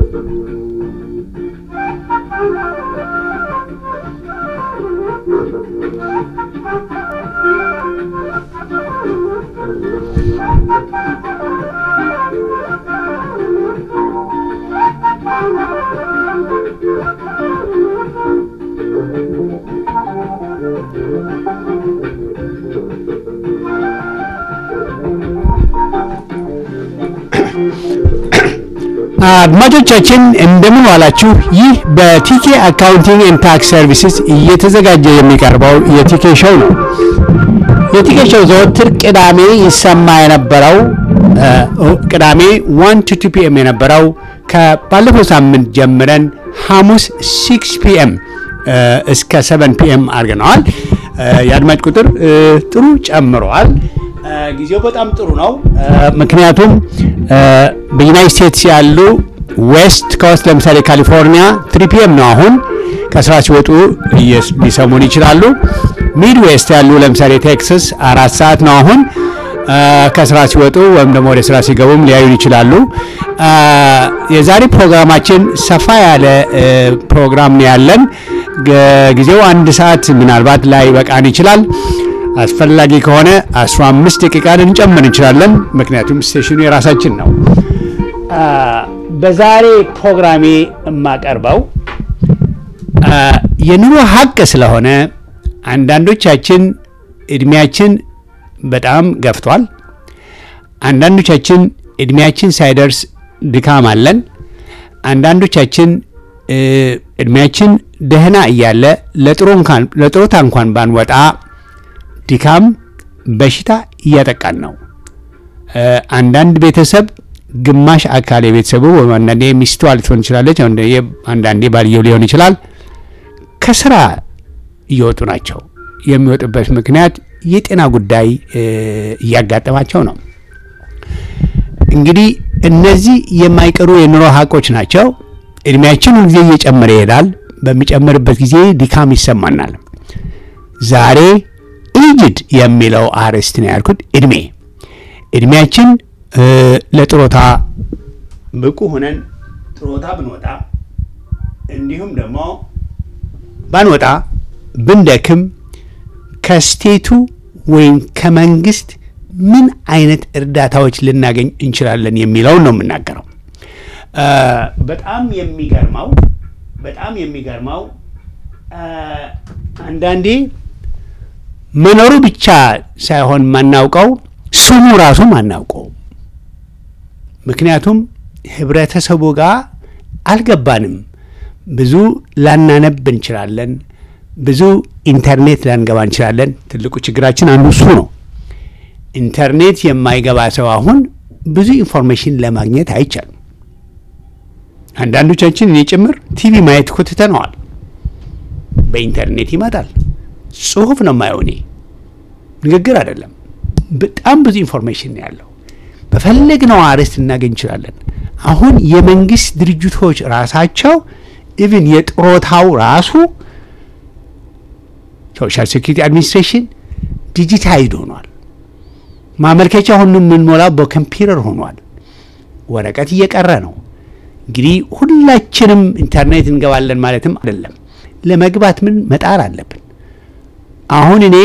አድማጮቻችን እንደምን ዋላችሁ። ይህ በቲኬ አካውንቲንግ ኤንድ ታክስ ሰርቪስስ እየተዘጋጀ የሚቀርበው የቲኬ ሾው ነው። የቲኬ ሾው ዘወትር ቅዳሜ ይሰማ የነበረው ቅዳሜ ዋን ቱ ቱ ፒኤም የነበረው ከባለፈው ሳምንት ጀምረን ሐሙስ ሲክስ ፒኤም እስከ ሰቨን ፒኤም አድርገነዋል። የአድማጭ ቁጥር ጥሩ ጨምረዋል። ጊዜው በጣም ጥሩ ነው። ምክንያቱም በዩናይት ስቴትስ ያሉ ዌስት ኮስት ለምሳሌ ካሊፎርኒያ ትሪ ፒኤም ነው አሁን ከስራ ሲወጡ ሊሰሙን ይችላሉ። ሚድ ዌስት ያሉ ለምሳሌ ቴክሳስ አራት ሰዓት ነው አሁን ከስራ ሲወጡ ወይም ደግሞ ወደ ስራ ሲገቡም ሊያዩን ይችላሉ። የዛሬ ፕሮግራማችን ሰፋ ያለ ፕሮግራም ነው ያለን። ጊዜው አንድ ሰዓት ምናልባት ላይ በቃን ይችላል። አስፈላጊ ከሆነ 15 ደቂቃ ልንጨምር እንችላለን። ምክንያቱም ስቴሽኑ የራሳችን ነው። በዛሬ ፕሮግራሜ የማቀርበው የኑሮ ሀቅ ስለሆነ አንዳንዶቻችን እድሜያችን በጣም ገፍቷል። አንዳንዶቻችን እድሜያችን ሳይደርስ ድካም አለን። አንዳንዶቻችን እድሜያችን ደህና እያለ ለጥሮታ እንኳን ባንወጣ ድካም፣ በሽታ እያጠቃን ነው። አንዳንድ ቤተሰብ ግማሽ አካል የቤተሰቡ ወይም አንዳንዴ ሚስቷ ልትሆን ትችላለች፣ አንዳንዴ ባልየው ሊሆን ይችላል። ከስራ እየወጡ ናቸው። የሚወጡበት ምክንያት የጤና ጉዳይ እያጋጠማቸው ነው። እንግዲህ እነዚህ የማይቀሩ የኑሮ ሀቆች ናቸው። እድሜያችን ሁልጊዜ እየጨመረ ይሄዳል። በሚጨምርበት ጊዜ ድካም ይሰማናል። ዛሬ ኢጅድ የሚለው አርዕስት ነው ያልኩት። እድሜ እድሜያችን ለጥሮታ ብቁ ሆነን ጥሮታ ብንወጣ እንዲሁም ደግሞ ባንወጣ ብንደክም ከስቴቱ ወይም ከመንግስት ምን አይነት እርዳታዎች ልናገኝ እንችላለን የሚለውን ነው የምናገረው። በጣም የሚገርመው በጣም የሚገርመው አንዳንዴ መኖሩ ብቻ ሳይሆን ማናውቀው ስሙ ራሱ ማናውቀው። ምክንያቱም ህብረተሰቡ ጋር አልገባንም። ብዙ ላናነብ እንችላለን። ብዙ ኢንተርኔት ላንገባ እንችላለን። ትልቁ ችግራችን አንዱ እሱ ነው። ኢንተርኔት የማይገባ ሰው አሁን ብዙ ኢንፎርሜሽን ለማግኘት አይቻልም። አንዳንዶቻችን እኔ ጭምር ቲቪ ማየት እኮ ትተነዋል። በኢንተርኔት ይመጣል። ጽሁፍ ነው የማየው እኔ ንግግር አይደለም። በጣም ብዙ ኢንፎርሜሽን ነው ያለው። በፈለግነው አርዕስት እናገኝ እንችላለን። አሁን የመንግስት ድርጅቶች ራሳቸው ኢቭን የጥሮታው ራሱ ሶሻል ሴኩሪቲ አድሚኒስትሬሽን ዲጂታይድ ሆኗል። ማመልከቻ ሁሉ የምንሞላው በኮምፒውተር ሆኗል። ወረቀት እየቀረ ነው። እንግዲህ ሁላችንም ኢንተርኔት እንገባለን ማለትም አይደለም። ለመግባት ምን መጣር አለብን። አሁን እኔ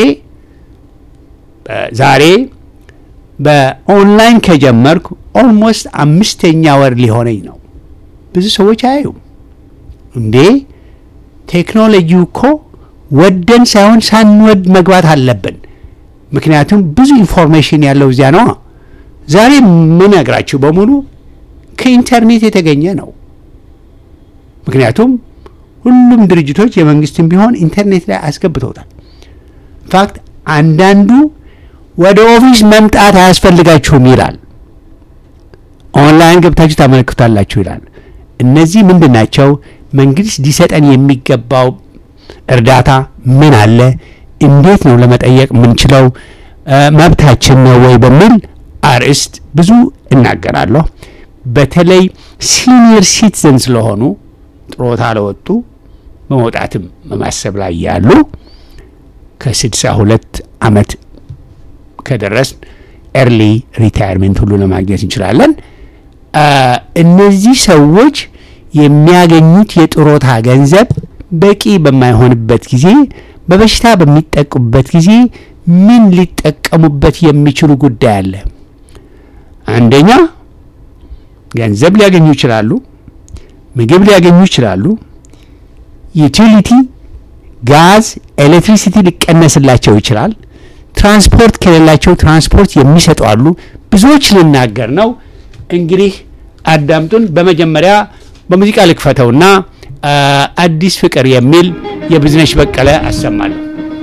ዛሬ በኦንላይን ከጀመርኩ ኦልሞስት አምስተኛ ወር ሊሆነኝ ነው። ብዙ ሰዎች አያዩም እንዴ ቴክኖሎጂው እኮ ወደን ሳይሆን ሳንወድ መግባት አለብን። ምክንያቱም ብዙ ኢንፎርሜሽን ያለው እዚያ ነው። ዛሬ የምነግራችሁ በሙሉ ከኢንተርኔት የተገኘ ነው። ምክንያቱም ሁሉም ድርጅቶች የመንግስትም ቢሆን ኢንተርኔት ላይ አስገብተውታል። ኢንፋክት አንዳንዱ ወደ ኦፊስ መምጣት አያስፈልጋችሁም ይላል። ኦንላይን ገብታችሁ ታመለክታላችሁ ይላል። እነዚህ ምንድን ናቸው? መንግስት ሊሰጠን የሚገባው እርዳታ ምን አለ? እንዴት ነው ለመጠየቅ የምንችለው? መብታችን ነው ወይ በሚል አርዕስት ብዙ እናገራለሁ። በተለይ ሲኒየር ሲቲዘን ስለሆኑ ጥሮታ ለወጡ በመውጣትም በማሰብ ላይ ያሉ ከስድሳ ሁለት ዓመት ከደረስ ኤርሊ ሪታይርሜንት ሁሉ ለማግኘት እንችላለን። እነዚህ ሰዎች የሚያገኙት የጥሮታ ገንዘብ በቂ በማይሆንበት ጊዜ በበሽታ በሚጠቁበት ጊዜ ምን ሊጠቀሙበት የሚችሉ ጉዳይ አለ? አንደኛ ገንዘብ ሊያገኙ ይችላሉ። ምግብ ሊያገኙ ይችላሉ። ዩቲሊቲ፣ ጋዝ፣ ኤሌክትሪሲቲ ሊቀነስላቸው ይችላል። ትራንስፖርት ከሌላቸው ትራንስፖርት የሚሰጡ አሉ። ብዙዎች ልናገር ነው። እንግዲህ አዳምጡን። በመጀመሪያ በሙዚቃ ልክፈተውና አዲስ ፍቅር የሚል የብዝነሽ በቀለ አሰማለሁ።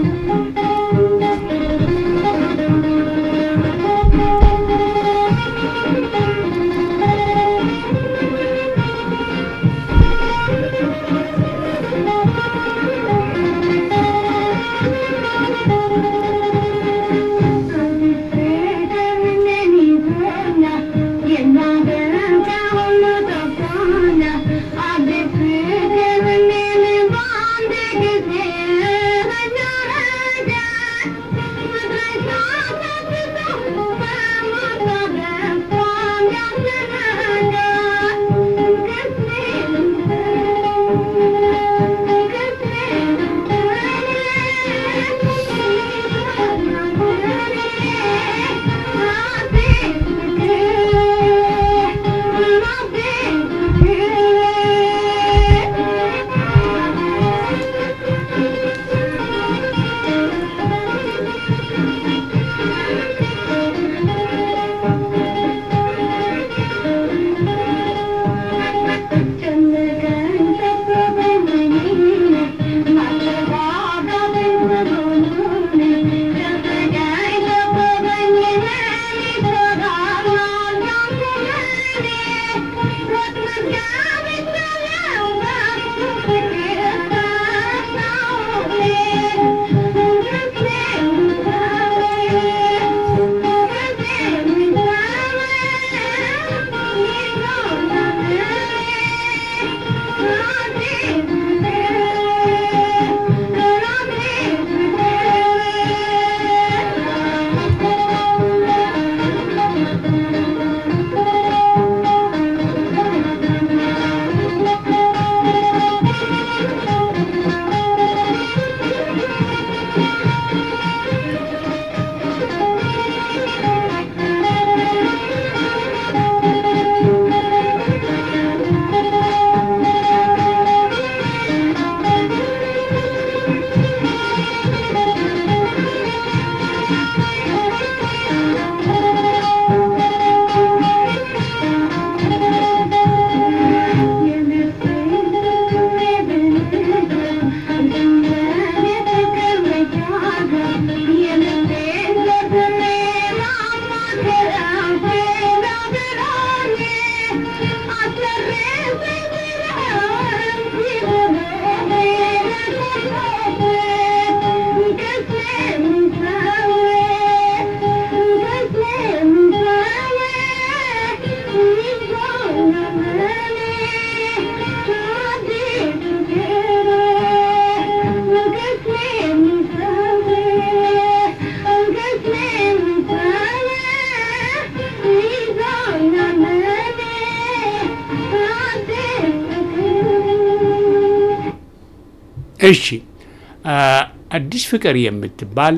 እሺ አዲስ ፍቅር የምትባል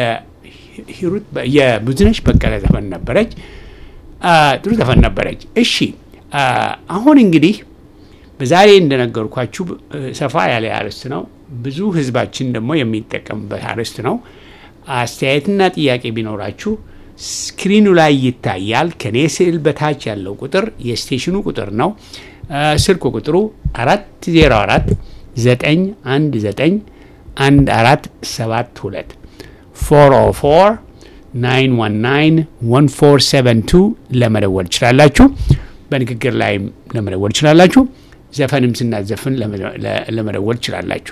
የሂሩት የብዝነሽ በቀለ ዘፈን ነበረች። ጥሩ ዘፈን ነበረች። እሺ አሁን እንግዲህ በዛሬ እንደነገርኳችሁ ሰፋ ያለ አርዕስት ነው። ብዙ ህዝባችን ደግሞ የሚጠቀምበት አርዕስት ነው። አስተያየትና ጥያቄ ቢኖራችሁ ስክሪኑ ላይ ይታያል። ከኔ ስዕል በታች ያለው ቁጥር የስቴሽኑ ቁጥር ነው። ስልክ ቁጥሩ አራት ዜሮ አራት ዘጠኝ አንድ ዘጠኝ አንድ አራት ሰባት ሁለት ፎር ኦ ፎር ናይን ዋን ናይን ዋን ፎር ሰቨን ቱ ለመደወል ትችላላችሁ። በንግግር ላይም ለመደወል ትችላላችሁ። ዘፈንም ስናዘፍን ለመደወል ትችላላችሁ።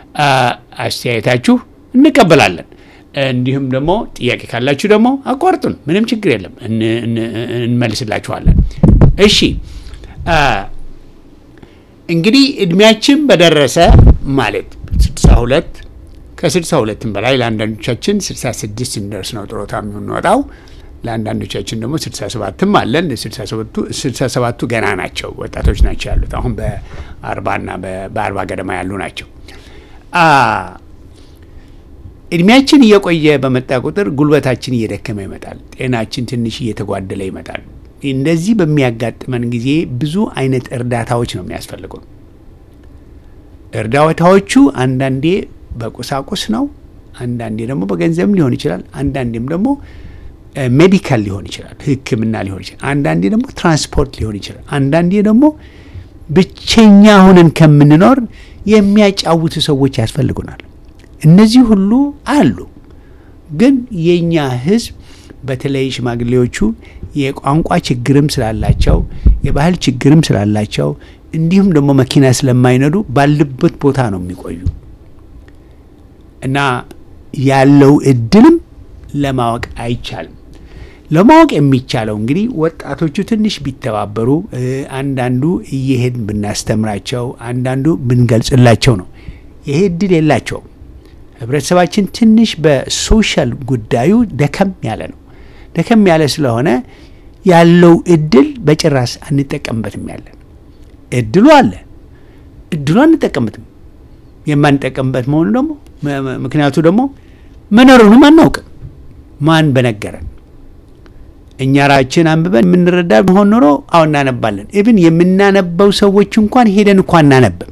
አስተያየታችሁ እንቀበላለን። እንዲሁም ደግሞ ጥያቄ ካላችሁ ደግሞ አቋርጡን፣ ምንም ችግር የለም፣ እንመልስላችኋለን። እሺ እንግዲህ እድሜያችን በደረሰ ማለት 62 ከ62ም በላይ ለአንዳንዶቻችን 66 እንደርስ ነው ጥሮታ የምንወጣው። ለአንዳንዶቻችን ደግሞ ስልሳ ሰባትም አለን። ስልሳ ሰባቱ ገና ናቸው፣ ወጣቶች ናቸው ያሉት አሁን በአርባና በአርባ ገደማ ያሉ ናቸው። እድሜያችን እየቆየ በመጣ ቁጥር ጉልበታችን እየደከመ ይመጣል። ጤናችን ትንሽ እየተጓደለ ይመጣል። እንደዚህ በሚያጋጥመን ጊዜ ብዙ አይነት እርዳታዎች ነው የሚያስፈልጉ። እርዳታዎቹ አንዳንዴ በቁሳቁስ ነው፣ አንዳንዴ ደግሞ በገንዘብ ሊሆን ይችላል፣ አንዳንዴም ደግሞ ሜዲካል ሊሆን ይችላል፣ ሕክምና ሊሆን ይችላል፣ አንዳንዴ ደግሞ ትራንስፖርት ሊሆን ይችላል፣ አንዳንዴ ደግሞ ብቸኛ ሆነን ከምንኖር የሚያጫውቱ ሰዎች ያስፈልጉናል። እነዚህ ሁሉ አሉ። ግን የእኛ ህዝብ በተለይ ሽማግሌዎቹ የቋንቋ ችግርም ስላላቸው የባህል ችግርም ስላላቸው እንዲሁም ደግሞ መኪና ስለማይነዱ ባሉበት ቦታ ነው የሚቆዩ እና ያለው እድልም ለማወቅ አይቻልም። ለማወቅ የሚቻለው እንግዲህ ወጣቶቹ ትንሽ ቢተባበሩ፣ አንዳንዱ እየሄድን ብናስተምራቸው፣ አንዳንዱ ብንገልጽላቸው ነው። ይሄ እድል የላቸውም። ህብረተሰባችን ትንሽ በሶሻል ጉዳዩ ደከም ያለ ነው። ደከም ያለ ስለሆነ ያለው እድል በጭራሽ አንጠቀምበትም። ያለን እድሉ አለ፣ እድሉ አንጠቀምበትም። የማንጠቀምበት መሆኑ ደግሞ ምክንያቱ ደግሞ መኖሩንም አናውቅም። ማን በነገረን? እኛ ራችን አንብበን የምንረዳ መሆን ኖሮ አሁን እናነባለን። ኢብን የምናነበው ሰዎች እንኳን ሄደን እንኳ አናነብም።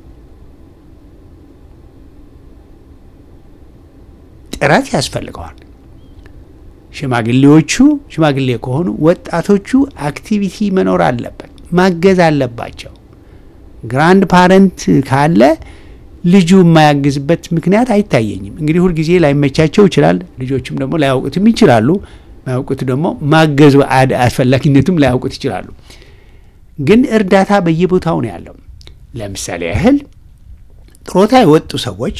ጥረት ያስፈልገዋል። ሽማግሌዎቹ ሽማግሌ ከሆኑ ወጣቶቹ አክቲቪቲ መኖር አለበት፣ ማገዝ አለባቸው። ግራንድ ፓረንት ካለ ልጁ የማያግዝበት ምክንያት አይታየኝም። እንግዲህ ሁልጊዜ ላይመቻቸው ይችላል። ልጆችም ደግሞ ላያውቁትም ይችላሉ። ማያውቁት ደግሞ ማገዙ አስፈላጊነቱም ላያውቁት ይችላሉ። ግን እርዳታ በየቦታው ነው ያለው። ለምሳሌ ያህል ጥሮታ የወጡ ሰዎች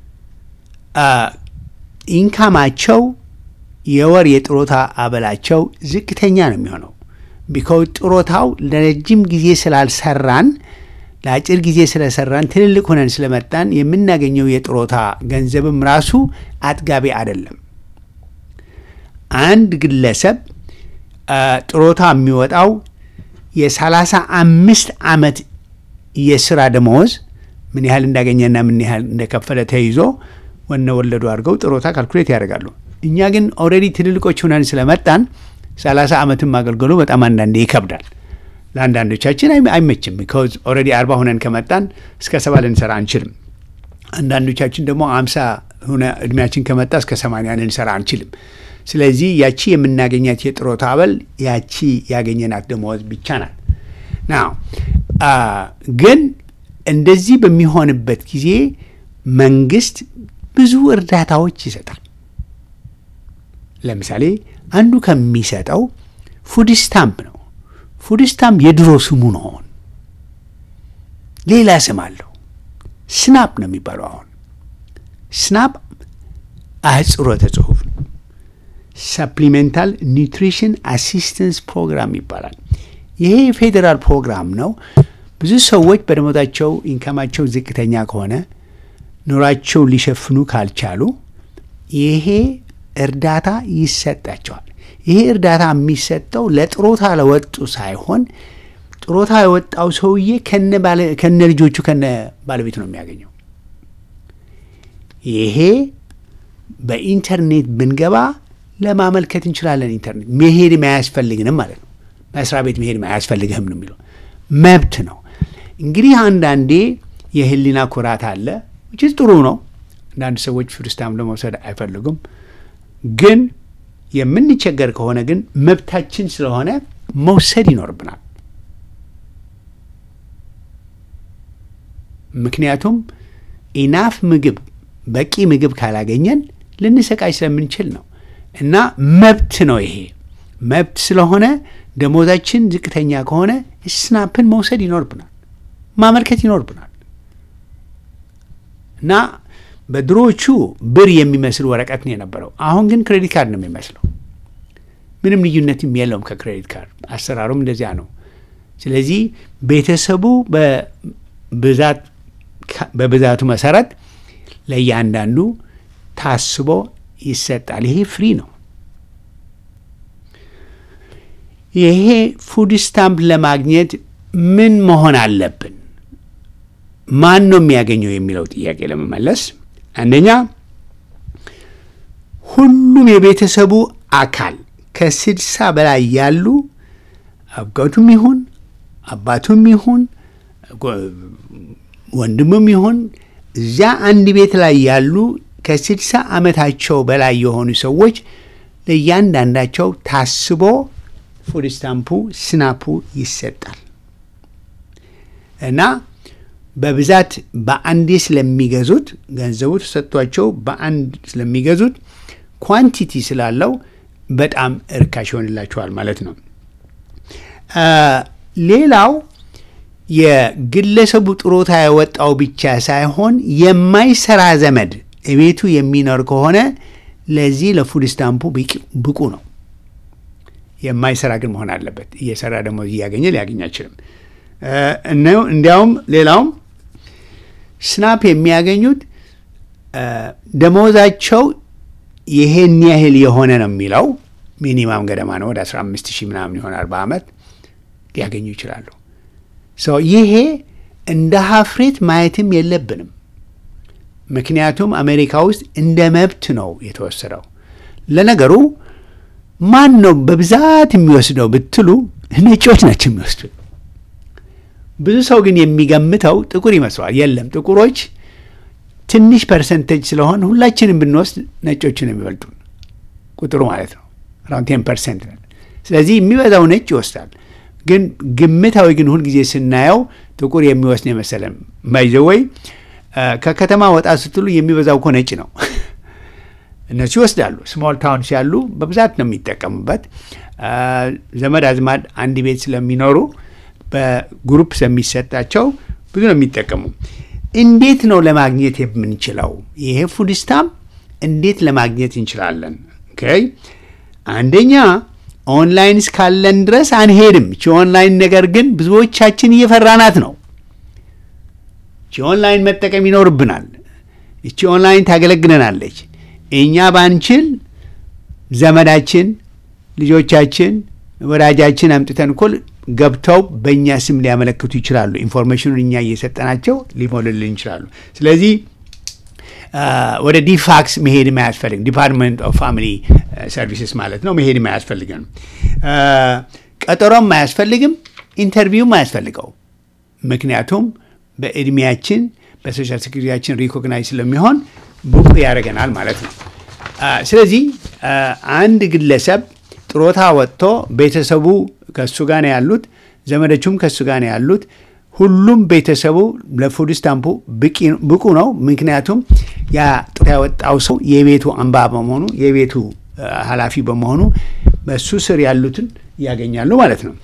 ኢንካማቸው የወር የጥሮታ አበላቸው ዝቅተኛ ነው የሚሆነው። ቢኮዝ ጥሮታው ለረጅም ጊዜ ስላልሰራን ለአጭር ጊዜ ስለሰራን ትልልቅ ሆነን ስለመጣን የምናገኘው የጥሮታ ገንዘብም ራሱ አጥጋቢ አይደለም። አንድ ግለሰብ ጥሮታ የሚወጣው የሰላሳ አምስት ዓመት የስራ ደመወዝ ምን ያህል እንዳገኘና ምን ያህል እንደከፈለ ተይዞ ወነ ወለዱ አድርገው ጥሮታ ካልኩሌት ያደርጋሉ። እኛ ግን ኦልሬዲ ትልልቆች ሆነን ስለመጣን ሰላሳ ዓመትም ማገልገሉ በጣም አንዳንዴ ይከብዳል። ለአንዳንዶቻችን አይመችም። ቢኮዝ ኦልሬዲ አርባ ሆነን ከመጣን እስከ ሰባ ልንሰራ አንችልም። አንዳንዶቻችን ደግሞ አምሳ ሆነ እድሜያችን ከመጣ እስከ ሰማንያ ልንሰራ አንችልም። ስለዚህ ያቺ የምናገኛት የጥሮታ አበል ያቺ ያገኘናት ደመወዝ ብቻ ናት። ናው ግን እንደዚህ በሚሆንበት ጊዜ መንግስት ብዙ እርዳታዎች ይሰጣል። ለምሳሌ አንዱ ከሚሰጠው ፉድ ስታምፕ ነው። ፉድ ስታምፕ የድሮ ስሙ ነው። አሁን ሌላ ስም አለው። ስናፕ ነው የሚባለው። አሁን ስናፕ አህጽሮተ ጽሁፍ ሰፕሊሜንታል ኒውትሪሽን አሲስተንስ ፕሮግራም ይባላል። ይሄ የፌዴራል ፕሮግራም ነው። ብዙ ሰዎች በደሞዛቸው ኢንካማቸው ዝቅተኛ ከሆነ ኑሯቸው ሊሸፍኑ ካልቻሉ ይሄ እርዳታ ይሰጣቸዋል። ይሄ እርዳታ የሚሰጠው ለጥሮታ ለወጡ ሳይሆን ጥሮታ የወጣው ሰውዬ ከነ ልጆቹ ከነ ባለቤቱ ነው የሚያገኘው። ይሄ በኢንተርኔት ብንገባ ለማመልከት እንችላለን። ኢንተርኔት መሄድ አያስፈልግንም ማለት ነው። መስሪያ ቤት መሄድ አያስፈልግህም ነው የሚለው። መብት ነው። እንግዲህ አንዳንዴ የህሊና ኩራት አለ ውጭ ጥሩ ነው። አንዳንድ ሰዎች ፍርስታም ለመውሰድ አይፈልጉም። ግን የምንቸገር ከሆነ ግን መብታችን ስለሆነ መውሰድ ይኖርብናል። ምክንያቱም ኢናፍ ምግብ በቂ ምግብ ካላገኘን ልንሰቃይ ስለምንችል ነው። እና መብት ነው ይሄ መብት ስለሆነ ደሞዛችን ዝቅተኛ ከሆነ ስናፕን መውሰድ ይኖርብናል፣ ማመልከት ይኖርብናል። እና በድሮዎቹ ብር የሚመስል ወረቀት ነው የነበረው። አሁን ግን ክሬዲት ካርድ ነው የሚመስለው። ምንም ልዩነትም የለውም ከክሬዲት ካርድ አሰራሩም እንደዚያ ነው። ስለዚህ ቤተሰቡ በብዛት በብዛቱ መሰረት ለእያንዳንዱ ታስቦ ይሰጣል። ይሄ ፍሪ ነው። ይሄ ፉድ ስታምፕ ለማግኘት ምን መሆን አለብን? ማን ነው የሚያገኘው የሚለው ጥያቄ ለመመለስ አንደኛ ሁሉም የቤተሰቡ አካል ከስድሳ በላይ ያሉ አባቱም ይሁን አባቱም ይሁን ወንድሙም ይሁን እዚያ አንድ ቤት ላይ ያሉ ከስድሳ ዓመታቸው በላይ የሆኑ ሰዎች ለእያንዳንዳቸው ታስቦ ፉድ ስታምፑ ስናፑ ይሰጣል እና በብዛት በአንዴ ስለሚገዙት ገንዘቡ ተሰጥቷቸው በአንድ ስለሚገዙት ኳንቲቲ ስላለው በጣም እርካሽ ይሆንላቸዋል ማለት ነው። ሌላው የግለሰቡ ጥሮታ የወጣው ብቻ ሳይሆን የማይሰራ ዘመድ ቤቱ የሚኖር ከሆነ ለዚህ ለፉድ ስታምፑ ብቁ ነው። የማይሰራ ግን መሆን አለበት። እየሰራ ደግሞ እያገኘ ሊያገኝ አይችልም። እንዲያውም ሌላውም ስናፕ የሚያገኙት ደሞዛቸው ይሄን ያህል የሆነ ነው የሚለው ሚኒማም ገደማ ነው። ወደ 15 ሺህ ምናምን ይሆናል በአመት ሊያገኙ ይችላሉ። ይሄ እንደ ሀፍሬት ማየትም የለብንም። ምክንያቱም አሜሪካ ውስጥ እንደ መብት ነው የተወሰደው። ለነገሩ ማን ነው በብዛት የሚወስደው ብትሉ ነጮች ናቸው የሚወስዱት። ብዙ ሰው ግን የሚገምተው ጥቁር ይመስለዋል። የለም ጥቁሮች ትንሽ ፐርሰንቴጅ ስለሆን ሁላችንም ብንወስድ ነጮቹ ነው የሚበልጡ ቁጥሩ ማለት ነው። አራውንድ ቴን ፐርሰንት ነን። ስለዚህ የሚበዛው ነጭ ይወስዳል። ግን ግምታዊ ግን ሁልጊዜ ስናየው ጥቁር የሚወስድ የመሰለን ባይዘወይ ከከተማ ወጣ ስትሉ የሚበዛው እኮ ነጭ ነው። እነሱ ይወስዳሉ። ስሞል ታውንስ ያሉ በብዛት ነው የሚጠቀሙበት። ዘመድ አዝማድ አንድ ቤት ስለሚኖሩ በግሩፕ ስለሚሰጣቸው ብዙ ነው የሚጠቀሙ። እንዴት ነው ለማግኘት የምንችለው? ይሄ ፉድ ስታምፕ እንዴት ለማግኘት እንችላለን? ኦኬ አንደኛ ኦንላይን እስካለን ድረስ አንሄድም። እቺ ኦንላይን ነገር ግን ብዙዎቻችን እየፈራናት ነው። እቺ ኦንላይን መጠቀም ይኖርብናል። እቺ ኦንላይን ታገለግለናለች። እኛ ባንችል ዘመዳችን፣ ልጆቻችን፣ ወዳጃችን አምጥተን እኮ ገብተው በእኛ ስም ሊያመለክቱ ይችላሉ። ኢንፎርሜሽኑን እኛ እየሰጠናቸው ሊሞልልን ይችላሉ። ስለዚህ ወደ ዲፋክስ መሄድም አያስፈልግም። ዲፓርትመንት ኦፍ ፋሚሊ ሰርቪስስ ማለት ነው። መሄድም አያስፈልግም። ቀጠሮም አያስፈልግም። ኢንተርቪውም አያስፈልገው። ምክንያቱም በእድሜያችን በሶሻል ሴኩሪቲያችን ሪኮግናይዝ ስለሚሆን ብቁ ያደርገናል ማለት ነው። ስለዚህ አንድ ግለሰብ ጥሮታ ወጥቶ ቤተሰቡ ከእሱ ጋር ነው ያሉት፣ ዘመዶቹም ከእሱ ጋር ነው ያሉት። ሁሉም ቤተሰቡ ለፉድ ስታምፑ ብቁ ነው። ምክንያቱም ያ ጥሮታ ያወጣው ሰው የቤቱ አምባ በመሆኑ የቤቱ ኃላፊ በመሆኑ በሱ ስር ያሉትን ያገኛሉ ማለት ነው።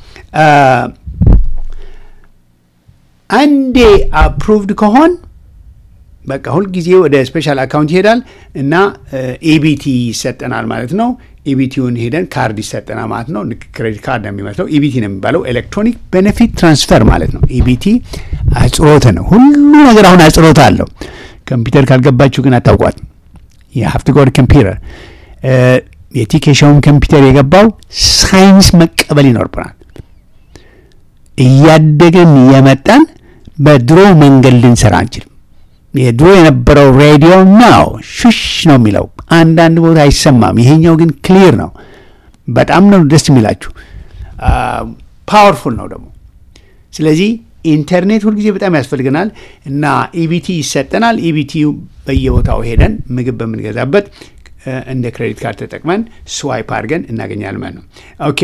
አንዴ አፕሩቭድ ከሆን በቃ ሁልጊዜ ወደ ስፔሻል አካውንት ይሄዳል እና ኢቢቲ ይሰጠናል ማለት ነው። ኢቢቲውን ሄደን ካርድ ይሰጠናል ማለት ነው። ክሬዲት ካርድ ነው የሚመስለው። ኢቢቲ ነው የሚባለው ኤሌክትሮኒክ ቤኔፊት ትራንስፈር ማለት ነው። ኢቢቲ አጽሮተ ነው። ሁሉ ነገር አሁን አጽሮተ አለው። ኮምፒውተር ካልገባችሁ ግን አታውቋት። የሀፍት ጎድ ኮምፒውተር የቲኬሻውን ኮምፒውተር የገባው ሳይንስ መቀበል ይኖርብናል። እያደገን የመጣን በድሮ መንገድ ልንሰራ አንችልም። የድሮ የነበረው ሬዲዮ ነው ሹሽ ነው የሚለው፣ አንዳንድ ቦታ አይሰማም። ይሄኛው ግን ክሊር ነው። በጣም ነው ደስ የሚላችሁ። ፓወርፉል ነው ደግሞ። ስለዚህ ኢንተርኔት ሁልጊዜ በጣም ያስፈልገናል እና ኢቢቲ ይሰጠናል። ኢቢቲ በየቦታው ሄደን ምግብ በምንገዛበት እንደ ክሬዲት ካርድ ተጠቅመን ስዋይፕ አድርገን እናገኛለን ማለት ነው። ኦኬ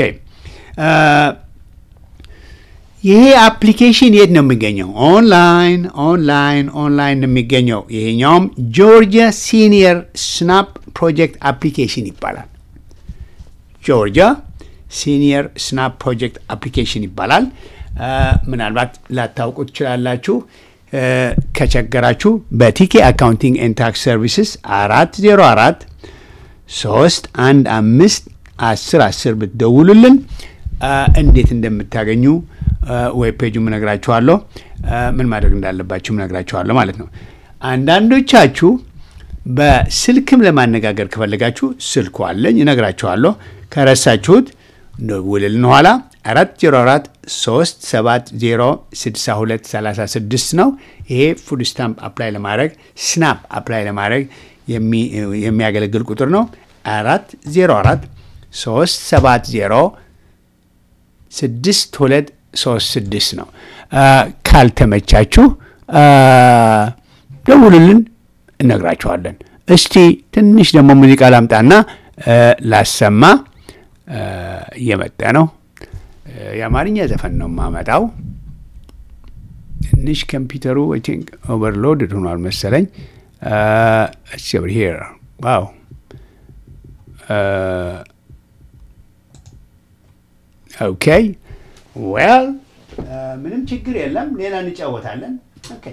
ይሄ አፕሊኬሽን የት ነው የሚገኘው? ኦንላይን ኦንላይን ኦንላይን ነው የሚገኘው። ይሄኛውም ጆርጂያ ሲኒየር ስናፕ ፕሮጀክት አፕሊኬሽን ይባላል። ጆርጂያ ሲኒየር ስናፕ ፕሮጀክት አፕሊኬሽን ይባላል። ምናልባት ላታውቁ ትችላላችሁ። ከቸገራችሁ በቲኬ አካውንቲንግ ኤንድ ታክስ ሰርቪስስ አራት ዜሮ አራት ሶስት አንድ አምስት አስር አስር ብትደውሉልን እንዴት እንደምታገኙ ዌብ ፔጁም እነግራችኋለሁ፣ ምን ማድረግ እንዳለባችሁም እነግራችኋለሁ ማለት ነው። አንዳንዶቻችሁ በስልክም ለማነጋገር ከፈለጋችሁ ስልኩ አለኝ እነግራችኋለሁ። ከረሳችሁት ደውልልን ኋላ 404 370 6236 ነው። ይሄ ፉድ ስታምፕ አፕላይ ለማድረግ ስናፕ አፕላይ ለማድረግ የሚያገለግል ቁጥር ነው። 404 370 6236 ነው። ካልተመቻችሁ ደውሉልን፣ እነግራችኋለን። እስቲ ትንሽ ደግሞ ሙዚቃ ላምጣና ላሰማ። እየመጣ ነው። የአማርኛ ዘፈን ነው የማመጣው። ትንሽ ኮምፒውተሩ አይ ቲንክ ኦቨርሎድድ ሆኗል መሰለኝ። ኦቨር ሂር ዋው ኦኬ ዌል ምንም ችግር የለም። ሌላ እንጫወታለን። ኦኬ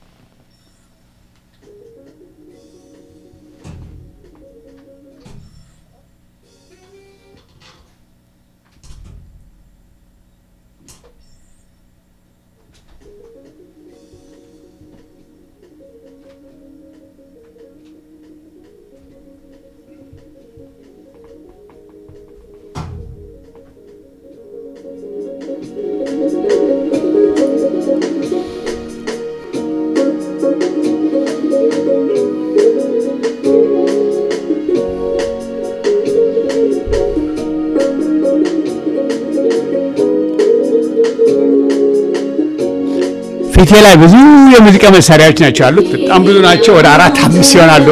ፊቴ ላይ ብዙ የሙዚቃ መሳሪያዎች ናቸው ያሉት። በጣም ብዙ ናቸው። ወደ አራት አምስት ይሆናሉ።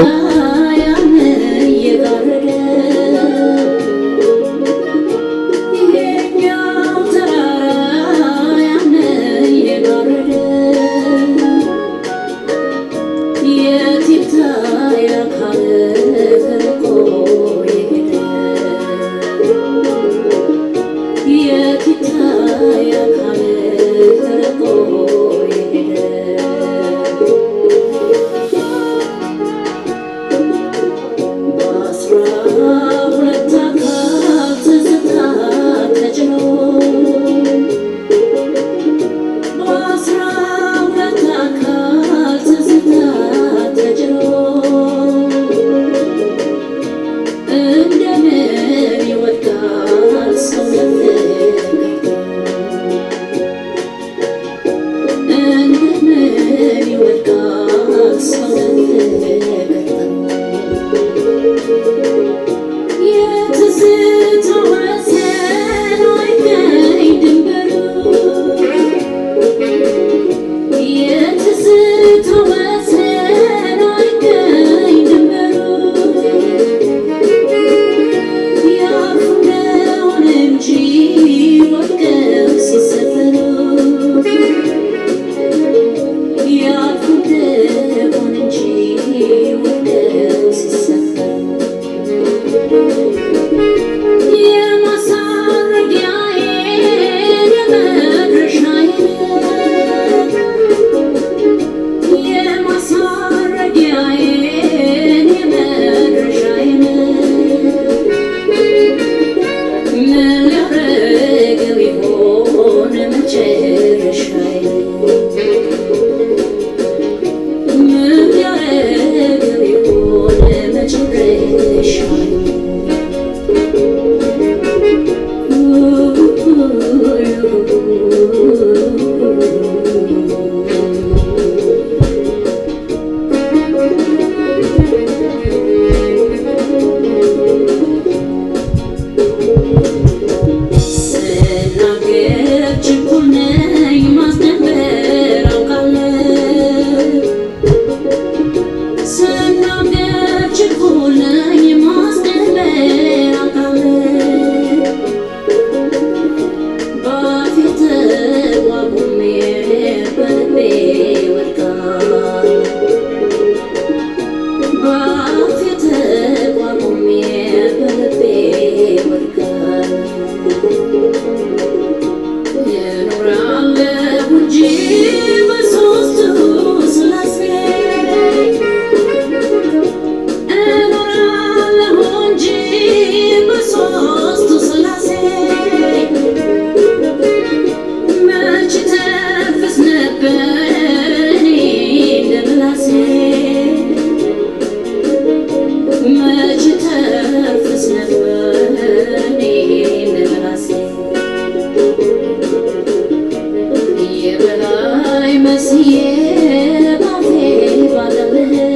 መስዬ ባፌ ባለብህ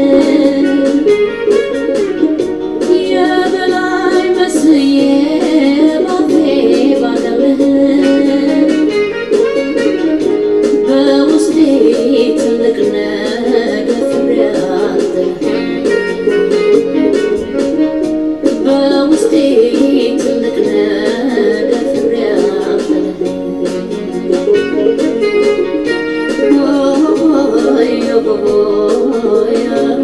የበላይ መስዬ ባፌ ባለብህ በውስጤ ትልቅ ነገር ፍሬያለህ በውስጤ ትልቅ ነገር ፍሬያለህ ሆይ ሆይ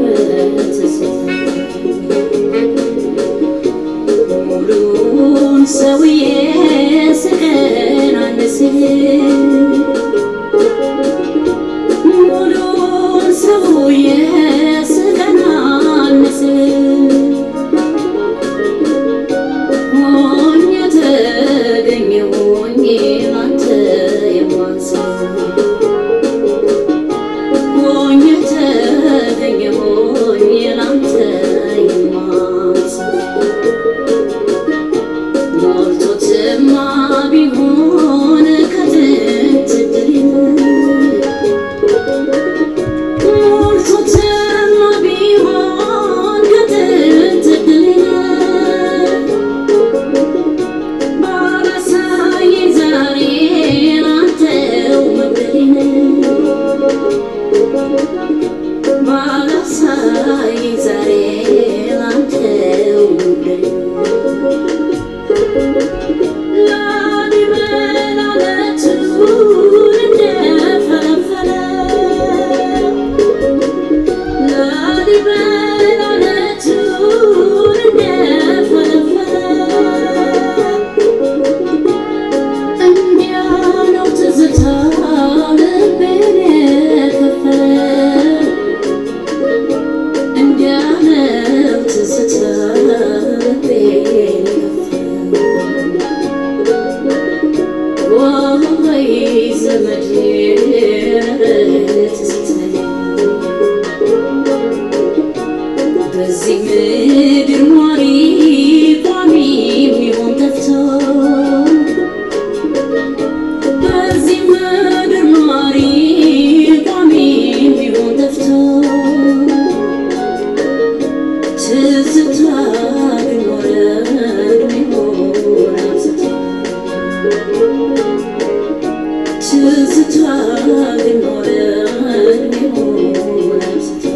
ሙሉን ሰውዬ ስቀናንስ ሙሉን ሰውዬ ስቀናንስ ሆኜ ተገኘሁኝ ላንተ የማንስ ሆኜ ተገኘሁኝ ላንተ የማንስ ሞልቶትማ ቢሆን ከጥንት ድል ሞልቶትማ ቢሆን ከጥንት ድል ባላሳየኝ ዛሬ ላንተው መግደሌን ባላሳየኝ ዛሬ ላንተው መግደሌን ላሊበላ ለቱን እንደፈለፈለ ላሊበላ ለቱን እንደፈለፈለ እንዲያ ነው ትዝታ ልቤን የከፈለ እንዲያ ነው ትዝታ ልቤን የከፈለ ወይ ዘመዴ ትዝታዬ በዚህ ምድር ኗሪ ቋሚ የሚሆን ጠፍቶ በዚህ ምድር ኗሪ ቋሚ የሚሆን ጠፍቶ ትዝታ ግን ኖረ ዕድሜውን አብዝቶ ትዝታ ግን ኖረ ዕድሜውን አብዝቶ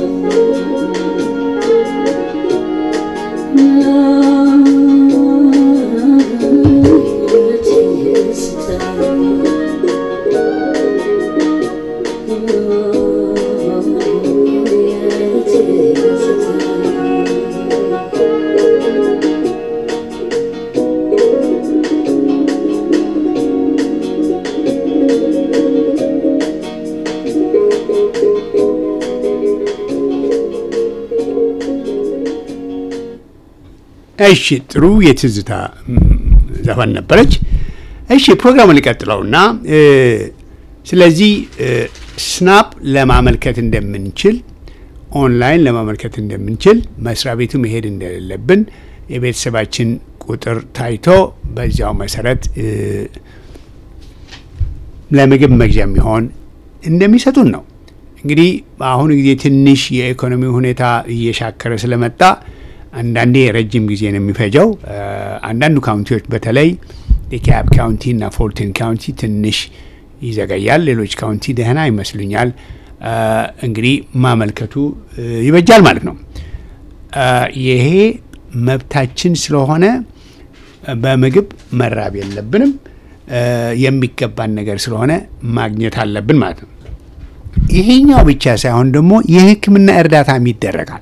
እሺ ጥሩ የትዝታ ም፣ ዘፈን ነበረች። እሺ ፕሮግራሙን ሊቀጥለውና እ፣ ስለዚህ እ፣ ስናፕ ለማመልከት እንደምንችል ኦንላይን ለማመልከት እንደምንችል መስሪያ ቤቱ መሄድ እንደሌለብን የቤተሰባችን ቁጥር ታይቶ በዚያው መሰረት እ፣ ለምግብ መግዣ የሚሆን እንደሚሰጡን ነው። እንግዲህ በአሁኑ ጊዜ ትንሽ የኢኮኖሚ ሁኔታ እየሻከረ ስለመጣ አንዳንዴ ረጅም ጊዜ ነው የሚፈጀው። እ፣ አንዳንዱ ካውንቲዎች በተለይ የካብ ካውንቲ እና ፎልተን ካውንቲ ትንሽ ይዘገያል። ሌሎች ካውንቲ ደህና ይመስሉኛል። እ፣ እንግዲህ ማመልከቱ እ፣ ይበጃል ማለት ነው። እ፣ ይሄ መብታችን ስለሆነ በምግብ መራብ የለብንም። እ፣ የሚገባን ነገር ስለሆነ ማግኘት አለብን ማለት ነው። ይሄኛው ብቻ ሳይሆን ደግሞ የሕክምና እርዳታም ይደረጋል።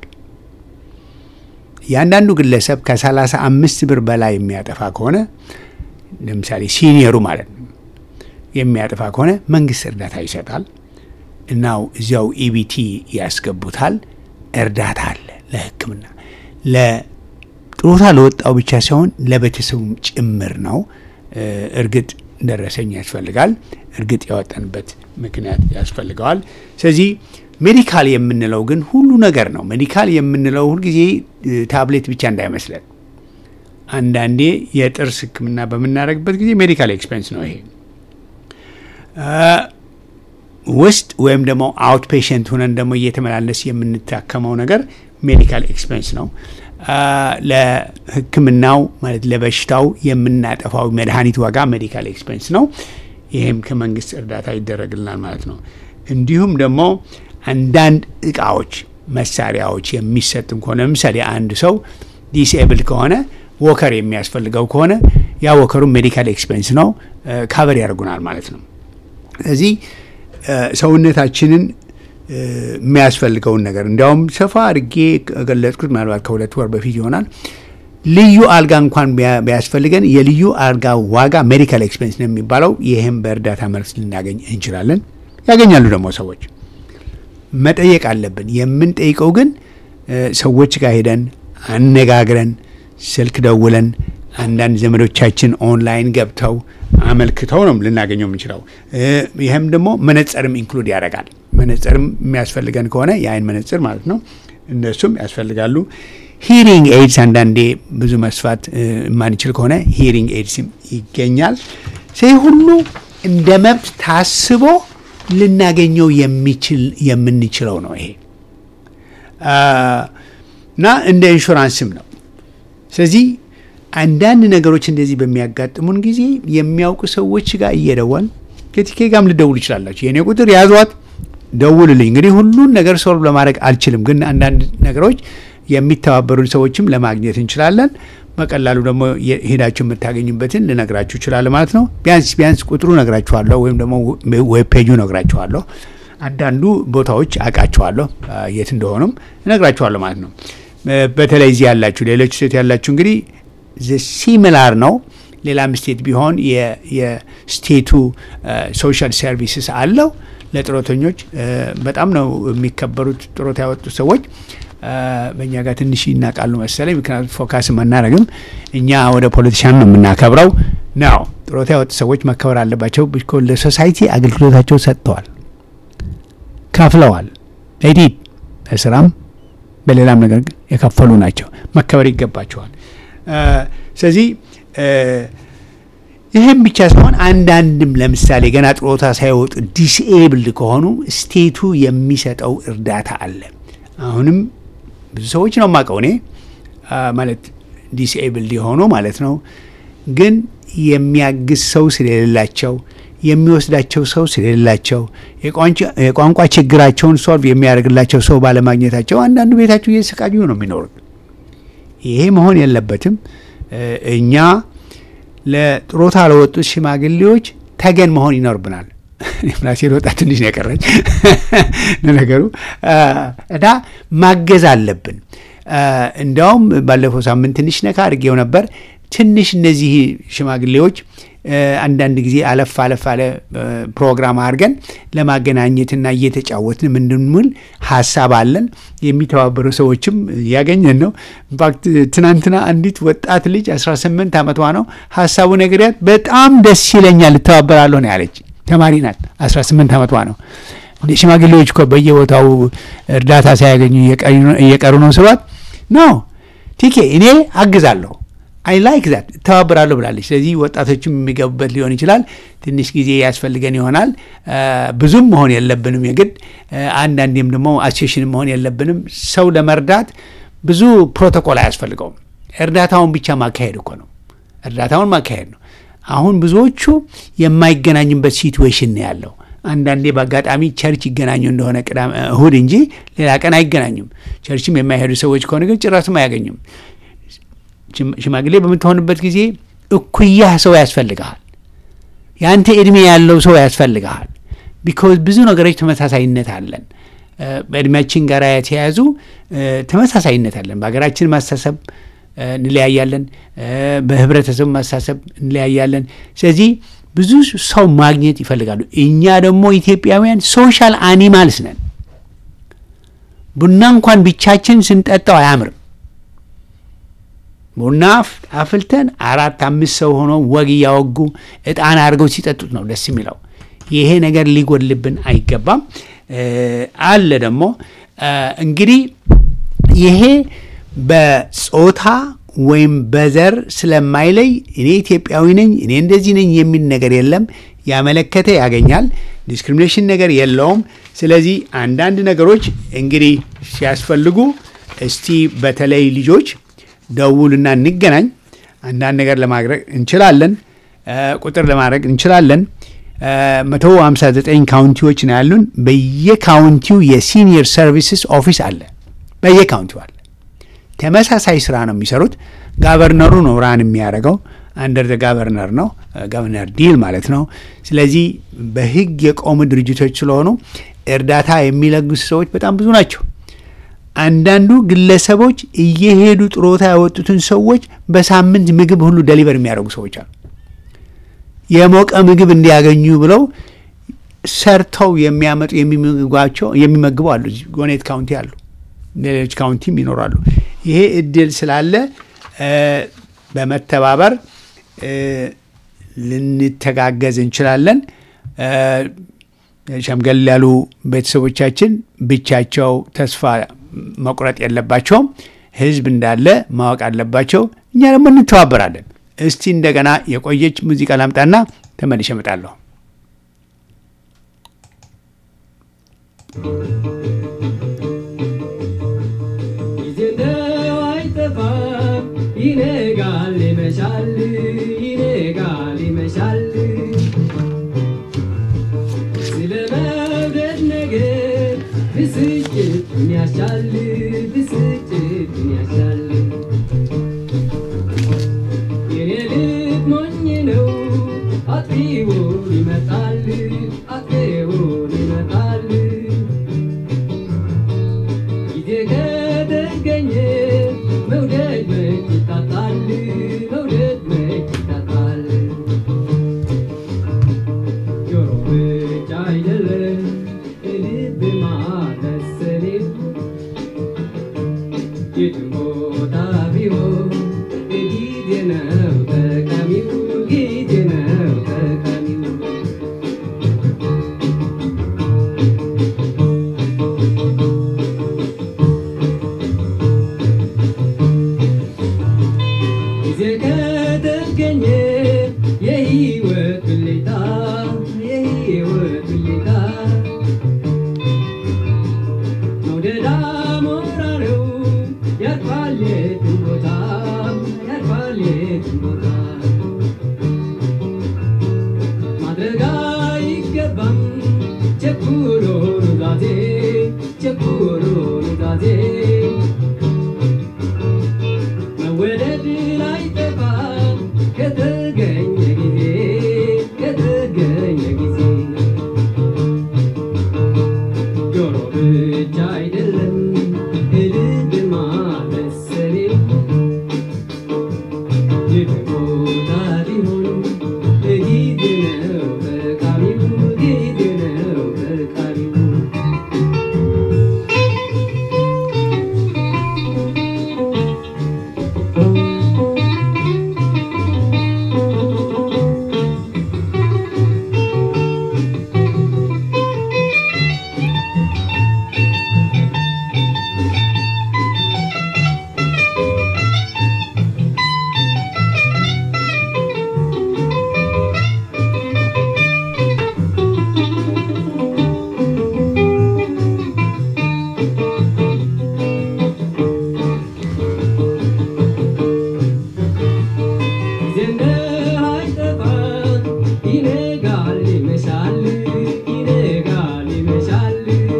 የአንዳንዱ ግለሰብ ከሰላሳ አምስት ብር በላይ የሚያጠፋ ከሆነ ለምሳሌ ሲኒየሩ ማለት ነው የሚያጠፋ ከሆነ መንግስት እርዳታ ይሰጣል። እናው እዚያው ኢቢቲ ያስገቡታል። እርዳታ አለ ለሕክምና ለጡረታ ለወጣው ብቻ ሳይሆን ለቤተሰቡም ጭምር ነው። እ፣ እርግጥ ደረሰኝ ያስፈልጋል። እርግጥ ያወጣንበት ምክንያት ያስፈልገዋል። ስለዚህ ሜዲካል የምንለው ግን ሁሉ ነገር ነው። ሜዲካል የምንለው ሁልጊዜ እ፣ ታብሌት ብቻ እንዳይመስለን። አንዳንዴ የጥርስ ህክምና በምናደርግበት ጊዜ ሜዲካል ኤክስፔንስ ነው ይሄ። አ፣ ውስጥ ወይም ደግሞ አውት ፔሽንት ሆነን ደግሞ እየተመላለስ የምንታከመው ነገር ሜዲካል ኤክስፔንስ ነው። አ፣ ለሕክምናው ማለት ለበሽታው የምናጠፋው መድኃኒት ዋጋ ሜዲካል ኤክስፔንስ ነው። ይህም ከመንግስት እርዳታ ይደረግልናል ማለት ነው። እንዲሁም ደግሞ አንዳንድ እቃዎች፣ መሳሪያዎች የሚሰጥም ከሆነ ለምሳሌ አንድ ሰው ዲስኤብል ከሆነ ወከር የሚያስፈልገው ከሆነ ያ ወከሩ ሜዲካል ኤክስፔንስ ነው፣ ካቨር ያደርጉናል ማለት ነው። ስለዚህ እ፣ ሰውነታችንን እ፣ የሚያስፈልገውን ነገር እንዲያውም ሰፋ አድርጌ ገለጽኩት። ምናልባት ከሁለት ወር በፊት ይሆናል። ልዩ አልጋ እንኳን ቢያ- ቢያስፈልገን የልዩ አልጋ ዋጋ ሜዲካል ኤክስፔንስ ነው የሚባለው። ይህም በእርዳታ መልስ ልናገኝ እንችላለን። ያገኛሉ ደግሞ ሰዎች። መጠየቅ አለብን። የምንጠይቀው ግን እ፣ ሰዎች ጋር ሄደን አነጋግረን ስልክ ደውለን አንዳንድ ዘመዶቻችን ኦንላይን ገብተው አመልክተው ነው ልናገኘው የምንችለው። እ፣ ይህም ደግሞ መነጽርም ኢንክሉድ ያደርጋል። መነጽርም የሚያስፈልገን ከሆነ የአይን መነጽር ማለት ነው፣ እነሱም ያስፈልጋሉ። ሂሪንግ ኤድስ አንዳንዴ ብዙ መስፋት እ፣ የማንችል ከሆነ ሂሪንግ ኤድስም ይገኛል። ይህ ሁሉ እንደ መብት ታስቦ ልናገኘው የሚችል የምንችለው ነው ይሄ አ፣ እና እንደ ኢንሹራንስም ነው። ስለዚህ አንዳንድ ነገሮች እንደዚህ በሚያጋጥሙን ጊዜ የሚያውቁ ሰዎች ጋር እየደወል ከቲኬ ጋርም ልደውሉ ይችላላችሁ። የእኔ ቁጥር ያዟት፣ ደውልልኝ። እንግዲህ ሁሉን ነገር ሶልቭ ለማድረግ አልችልም፣ ግን አንዳንድ ነገሮች የሚተባበሩን ሰዎችም ለማግኘት እንችላለን። በቀላሉ ደግሞ የ- ሄዳችሁ የምታገኙበትን ልነግራችሁ ይችላል ማለት ነው። ቢያንስ ቢያንስ ቁጥሩ ነግራችኋለሁ፣ ወይም ደግሞ ዌብ ፔጁ ነግራችኋለሁ። አንዳንዱ ቦታዎች አውቃችኋለሁ፣ አ፣ የት እንደሆኑም እነግራችኋለሁ ማለት ነው። እ፣ በተለይ እዚህ ያላችሁ ሌሎች ስቴት ያላችሁ እንግዲህ ሲሚላር ነው። ሌላም ስቴት ቢሆን የ- የስቴቱ ሶሻል ሰርቪስስ አለው ለጡረተኞች እ፣ በጣም ነው የሚከበሩት ጡረታ ያወጡት ሰዎች እ፣ በእኛ ጋር ትንሽ ይናቃሉ መሰለኝ። ምክንያቱም ፎካስም አናደርግም እኛ ወደ ፖለቲሻን ነው የምናከብረው ነው። ጡረታ ያወጡ ሰዎች መከበር አለባቸው። ቢኮዝ ለሶሳይቲ አገልግሎታቸው ሰጥተዋል፣ ከፍለዋል። ኤዲድ በስራም በሌላም ነገር የከፈሉ ናቸው፣ መከበር ይገባቸዋል። እ፣ ስለዚህ እ፣ ይህም ብቻ ሳይሆን አንዳንድም ለምሳሌ ገና ጥሮታ ሳይወጡ ዲስኤብልድ ከሆኑ ስቴቱ የሚሰጠው እርዳታ አለ። አሁንም ብዙ ሰዎች ነው የማውቀው እኔ አ፣ ማለት ዲስኤብልድ የሆኑ ማለት ነው። ግን የሚያግዝ ሰው ስለሌላቸው የሚወስዳቸው ሰው ስለሌላቸው የቋንቋ- የቋንቋ ችግራቸውን ሶልቭ የሚያደርግላቸው ሰው ባለማግኘታቸው አንዳንዱ ቤታቸው እየተሰቃዩ ነው የሚኖሩት። ይሄ መሆን የለበትም። እ፣ እኛ ለጥሮታ ለወጡት ሽማግሌዎች ተገን መሆን ይኖርብናል። ራሴ ልወጣ ትንሽ ነው የቀረኝ ለነገሩ አ፣ እና ማገዝ አለብን። አ፣ እንዲያውም ባለፈው ሳምንት ትንሽ ነካ አድርጌው ነበር። ትንሽ እነዚህ ሽማግሌዎች አ፣ አንዳንድ ጊዜ አለፍ አለፍ አለ አ፣ ፕሮግራም አድርገን ለማገናኘትና እየተጫወትን ምንድንምል ሀሳብ አለን። የሚተባበሩ ሰዎችም ያገኘን ነው። ኢንፋክት ትናንትና አንዲት ወጣት ልጅ 18 ዓመቷ ነው ሀሳቡ ነግሪያት በጣም ደስ ይለኛል እተባበራለሁ ነው ያለች። ተማሪ ናት። 18 ዓመቷ ነው። እንደ ሽማግሌዎች እኮ በየቦታው እርዳታ ሳያገኙ እየቀሩ- እየቀሩ ነው ስሏት ነው ቲኬ እኔ አግዛለሁ አይ ላይክ ዛት እተባበራለሁ ብላለች። ስለዚህ ወጣቶችም የሚገቡበት ሊሆን ይችላል። ትንሽ ጊዜ ያስፈልገን ይሆናል። አ፣ ብዙም መሆን የለብንም የግድ አ፣ አንዳንዴም ደግሞ አሶሴሽን መሆን የለብንም። ሰው ለመርዳት ብዙ ፕሮቶኮል አያስፈልገውም። እርዳታውን ብቻ ማካሄድ እኮ ነው። እርዳታውን ማካሄድ ነው። አሁን ብዙዎቹ የማይገናኙበት ሲትዌሽን ነው ያለው። አንዳንዴ በአጋጣሚ ቸርች ይገናኙ እንደሆነ ቅዳሜ እሁድ እንጂ ሌላ ቀን አይገናኙም። ቸርችም የማይሄዱ ሰዎች ከሆነ ግን ጭራስም አያገኙም። ሽም- ሽማግሌ በምትሆንበት ጊዜ እኩያህ ሰው ያስፈልግሃል። የአንተ እድሜ ያለው ሰው ያስፈልግሃል። ቢኮዝ ብዙ ነገሮች ተመሳሳይነት አለን። እ፣ በእድሜያችን ጋር የተያያዙ እ፣ ተመሳሳይነት አለን። በሀገራችን ማሳሰብ እ፣ እንለያያለን። እ፣ በህብረተሰቡ ማሳሰብ እንለያያለን። ስለዚህ ብዙ ሰው ማግኘት ይፈልጋሉ። እኛ ደግሞ ኢትዮጵያውያን ሶሻል አኒማልስ ነን። ቡና እንኳን ብቻችን ስንጠጣው አያምርም። ቡና አፍ- አፍልተን አራት አምስት ሰው ሆኖ ወግ እያወጉ እጣን አድርገው ሲጠጡት ነው ደስ የሚለው። ይሄ ነገር ሊጎድልብን አይገባም። እ፣ አለ ደግሞ እ፣ እንግዲህ ይሄ በጾታ ወይም በዘር ስለማይለይ እኔ ኢትዮጵያዊ ነኝ እኔ እንደዚህ ነኝ የሚል ነገር የለም። ያመለከተ ያገኛል። ዲስክሪሚኔሽን ነገር የለውም። ስለዚህ አንዳንድ ነገሮች እንግዲህ ሲያስፈልጉ እስቲ በተለይ ልጆች ደውሉና እንገናኝ። አንዳንድ ነገር ለማድረግ እንችላለን፣ እ፣ ቁጥር ለማድረግ እንችላለን። መቶ ሀምሳ ዘጠኝ ካውንቲዎች ነው ያሉን። በየካውንቲው የሲኒየር ሰርቪስስ ኦፊስ አለ፣ በየካውንቲው አለ። ተመሳሳይ ስራ ነው የሚሰሩት። ጋቨርነሩ ነው ራን የሚያደርገው አንደር ጋቨርነር ነው ጋቨርነር ዲል ማለት ነው። ስለዚህ በህግ የቆሙ ድርጅቶች ስለሆኑ እርዳታ የሚለግሱ ሰዎች በጣም ብዙ ናቸው። አንዳንዱ ግለሰቦች እየሄዱ ጥሮታ ያወጡትን ሰዎች በሳምንት ምግብ ሁሉ ደሊቨር የሚያደርጉ ሰዎች አሉ። የሞቀ ምግብ እንዲያገኙ ብለው ሰርተው የሚያመጡ የሚመግቧቸው የሚመግቡ አሉ። እዚህ ጎኔት ካውንቲ አሉ፣ ሌሎች ካውንቲም ይኖራሉ። ይሄ እድል ስላለ እ፣ በመተባበር እ፣ ልንተጋገዝ እንችላለን። እ፣ ሸምገል ያሉ ቤተሰቦቻችን ብቻቸው ተስፋ መቁረጥ የለባቸውም። ህዝብ እንዳለ ማወቅ አለባቸው። እኛ ደግሞ እንተባበራለን። እስቲ እንደገና የቆየች ሙዚቃ ላምጣና ተመልሼ እመጣለሁ። ጊዜ እንደው አይጠፋም፣ ይነጋል ይመሻል፣ ይነጋል ይመሻል። ስለ መውደድ ነገር ብስጭት ምን ያሻል፣ ብስጭት ምን ያሻል። የኔ ልብ ሞኝ ነው፣ አጥፊውን ይመጣል፣ አጥፊውን ይመጣል። ጊዜ ከተገኘ መውደድ መች ይታጣል፣ መውደድ መች ይታጣል። ጆሮ ብቻ አይደለም ልብ ማለሰሌው የትም ቦታ ቢሆን ጊዜ ነው ጠቃሚው፣ ጊዜ ነው ጠቃሚው። ጊዜ ከተገኘ የህይወት ብልታ የህይወት ብልታ መውደድ አሞራ ነው ያርፋል የትም ቦታ ያርፋል የትም ቦታ ማድረግ አይገባም ቸኩሎ ኑዛዜ ቸኩሎ ኑዛዜ መወደድ ላይጠፋ ከተገኘ ጊዜ ከተገኘ ጊዜ ጆሮ ብቻ አይደለም ልብ ማበሰሌው የትም ቦታ ቢሆን ጊዜ ነው ጠቃሚው ጊዜ ነው ጠቃሚው ጊዜ እንደማይጠፋ ይነጋል ይመሻል ይነጋል ይመሻል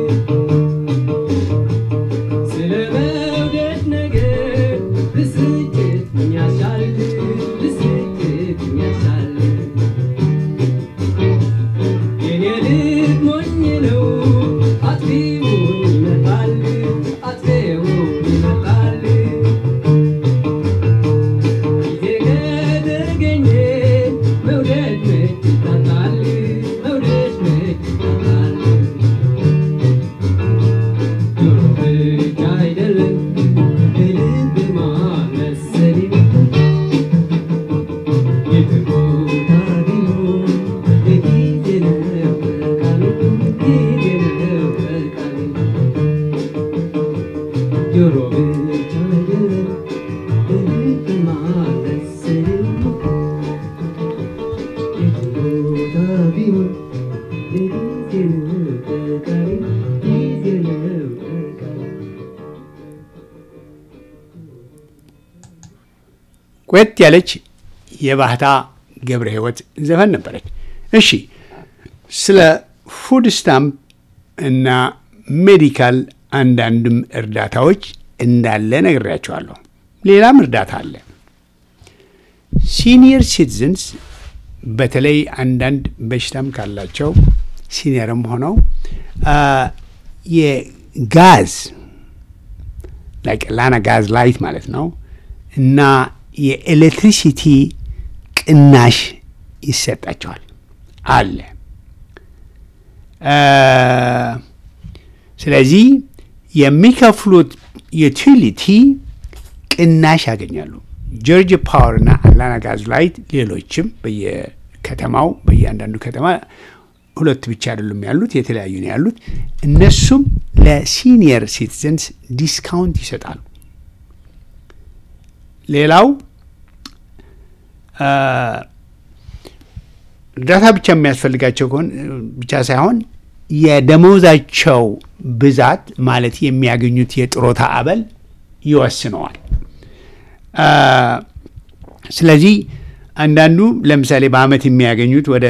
ስለ መውደድ ነገር ብስጭት ምን ያሻል ብስጭት ምን ያሻል የኔ ልብ ሞኝ ነው አጥፊውን ይመጣል አጥፊውን ይመጣል ጊዜ ከተገኘ መውደድ መች ይታጣል፣ መውደድ መች ይታጣል። ጆሮ ብቻ አይደለም ልብ ማመሰሌው የትም ቦታ ቢሆን ጊዜ ነው ጠቃሚው፣ ጊዜ ነው ጠቃሚው። ጆሮ ብቻ አይደለም ልብ ማበሰሌው የትም ቦታ ቢሆን ጊዜ ቆየት ያለች የባህታ ገብረ ሕይወት ዘፈን ነበረች። እሺ ስለ ፉድ ስታምፕ እና ሜዲካል አንዳንድም እርዳታዎች እንዳለ ነግሬያቸዋለሁ። ሌላም እርዳታ አለ። ሲኒየር ሲቲዝንስ በተለይ አንዳንድ በሽታም ካላቸው ሲኒየርም ሆነው የጋዝ ላና ጋዝ ላይት ማለት ነው እና የኤሌክትሪሲቲ ቅናሽ ይሰጣቸዋል አለ። ስለዚህ የሚከፍሉት ዩቲሊቲ ቅናሽ ያገኛሉ። ጆርጅ ፓወር እና አላና ጋዝ ላይት ሌሎችም በየከተማው በየአንዳንዱ ከተማ ሁለት ብቻ አይደሉም ያሉት፣ የተለያዩ ነው ያሉት። እነሱም ለሲኒየር ሲቲዘንስ ዲስካውንት ይሰጣሉ። ሌላው እርዳታ ብቻ የሚያስፈልጋቸው ከሆነ ብቻ ሳይሆን የደመወዛቸው ብዛት ማለት የሚያገኙት የጥሮታ አበል ይወስነዋል። ስለዚህ አንዳንዱ ለምሳሌ በአመት የሚያገኙት ወደ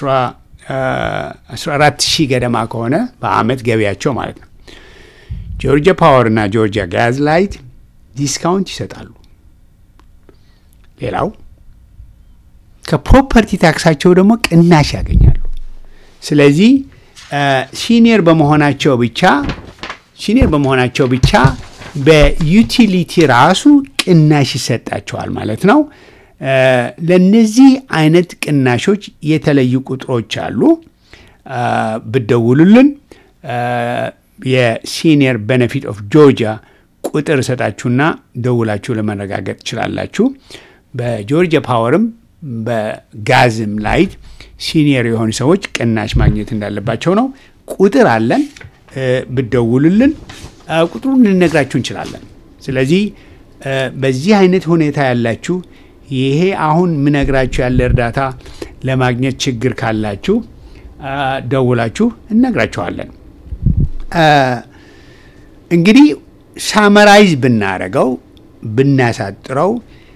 14 ሺህ ገደማ ከሆነ በአመት ገቢያቸው ማለት ነው። ጆርጂያ ፓወር እና ጆርጂያ ጋዝ ላይት ዲስካውንት ይሰጣሉ። ሌላው ከፕሮፐርቲ ታክሳቸው ደግሞ ቅናሽ ያገኛሉ። ስለዚህ ሲኒየር በመሆናቸው ብቻ ሲኒየር በመሆናቸው ብቻ በዩቲሊቲ ራሱ ቅናሽ ይሰጣቸዋል ማለት ነው። ለነዚህ አይነት ቅናሾች የተለዩ ቁጥሮች አሉ። ብደውሉልን የሲኒየር ቤኔፊት ኦፍ ጆርጂያ ቁጥር እሰጣችሁና ደውላችሁ ለመረጋገጥ ትችላላችሁ። በጆርጂያ ፓወርም በጋዝም ላይት ሲኒየር የሆኑ ሰዎች ቅናሽ ማግኘት እንዳለባቸው ነው። ቁጥር አለን። ብደውሉልን ቁጥሩን ልነግራችሁ እንችላለን። ስለዚህ በዚህ አይነት ሁኔታ ያላችሁ ይሄ አሁን ምነግራችሁ ያለ እርዳታ ለማግኘት ችግር ካላችሁ ደውላችሁ እነግራችኋለን። እንግዲህ ሳመራይዝ ብናረገው ብናሳጥረው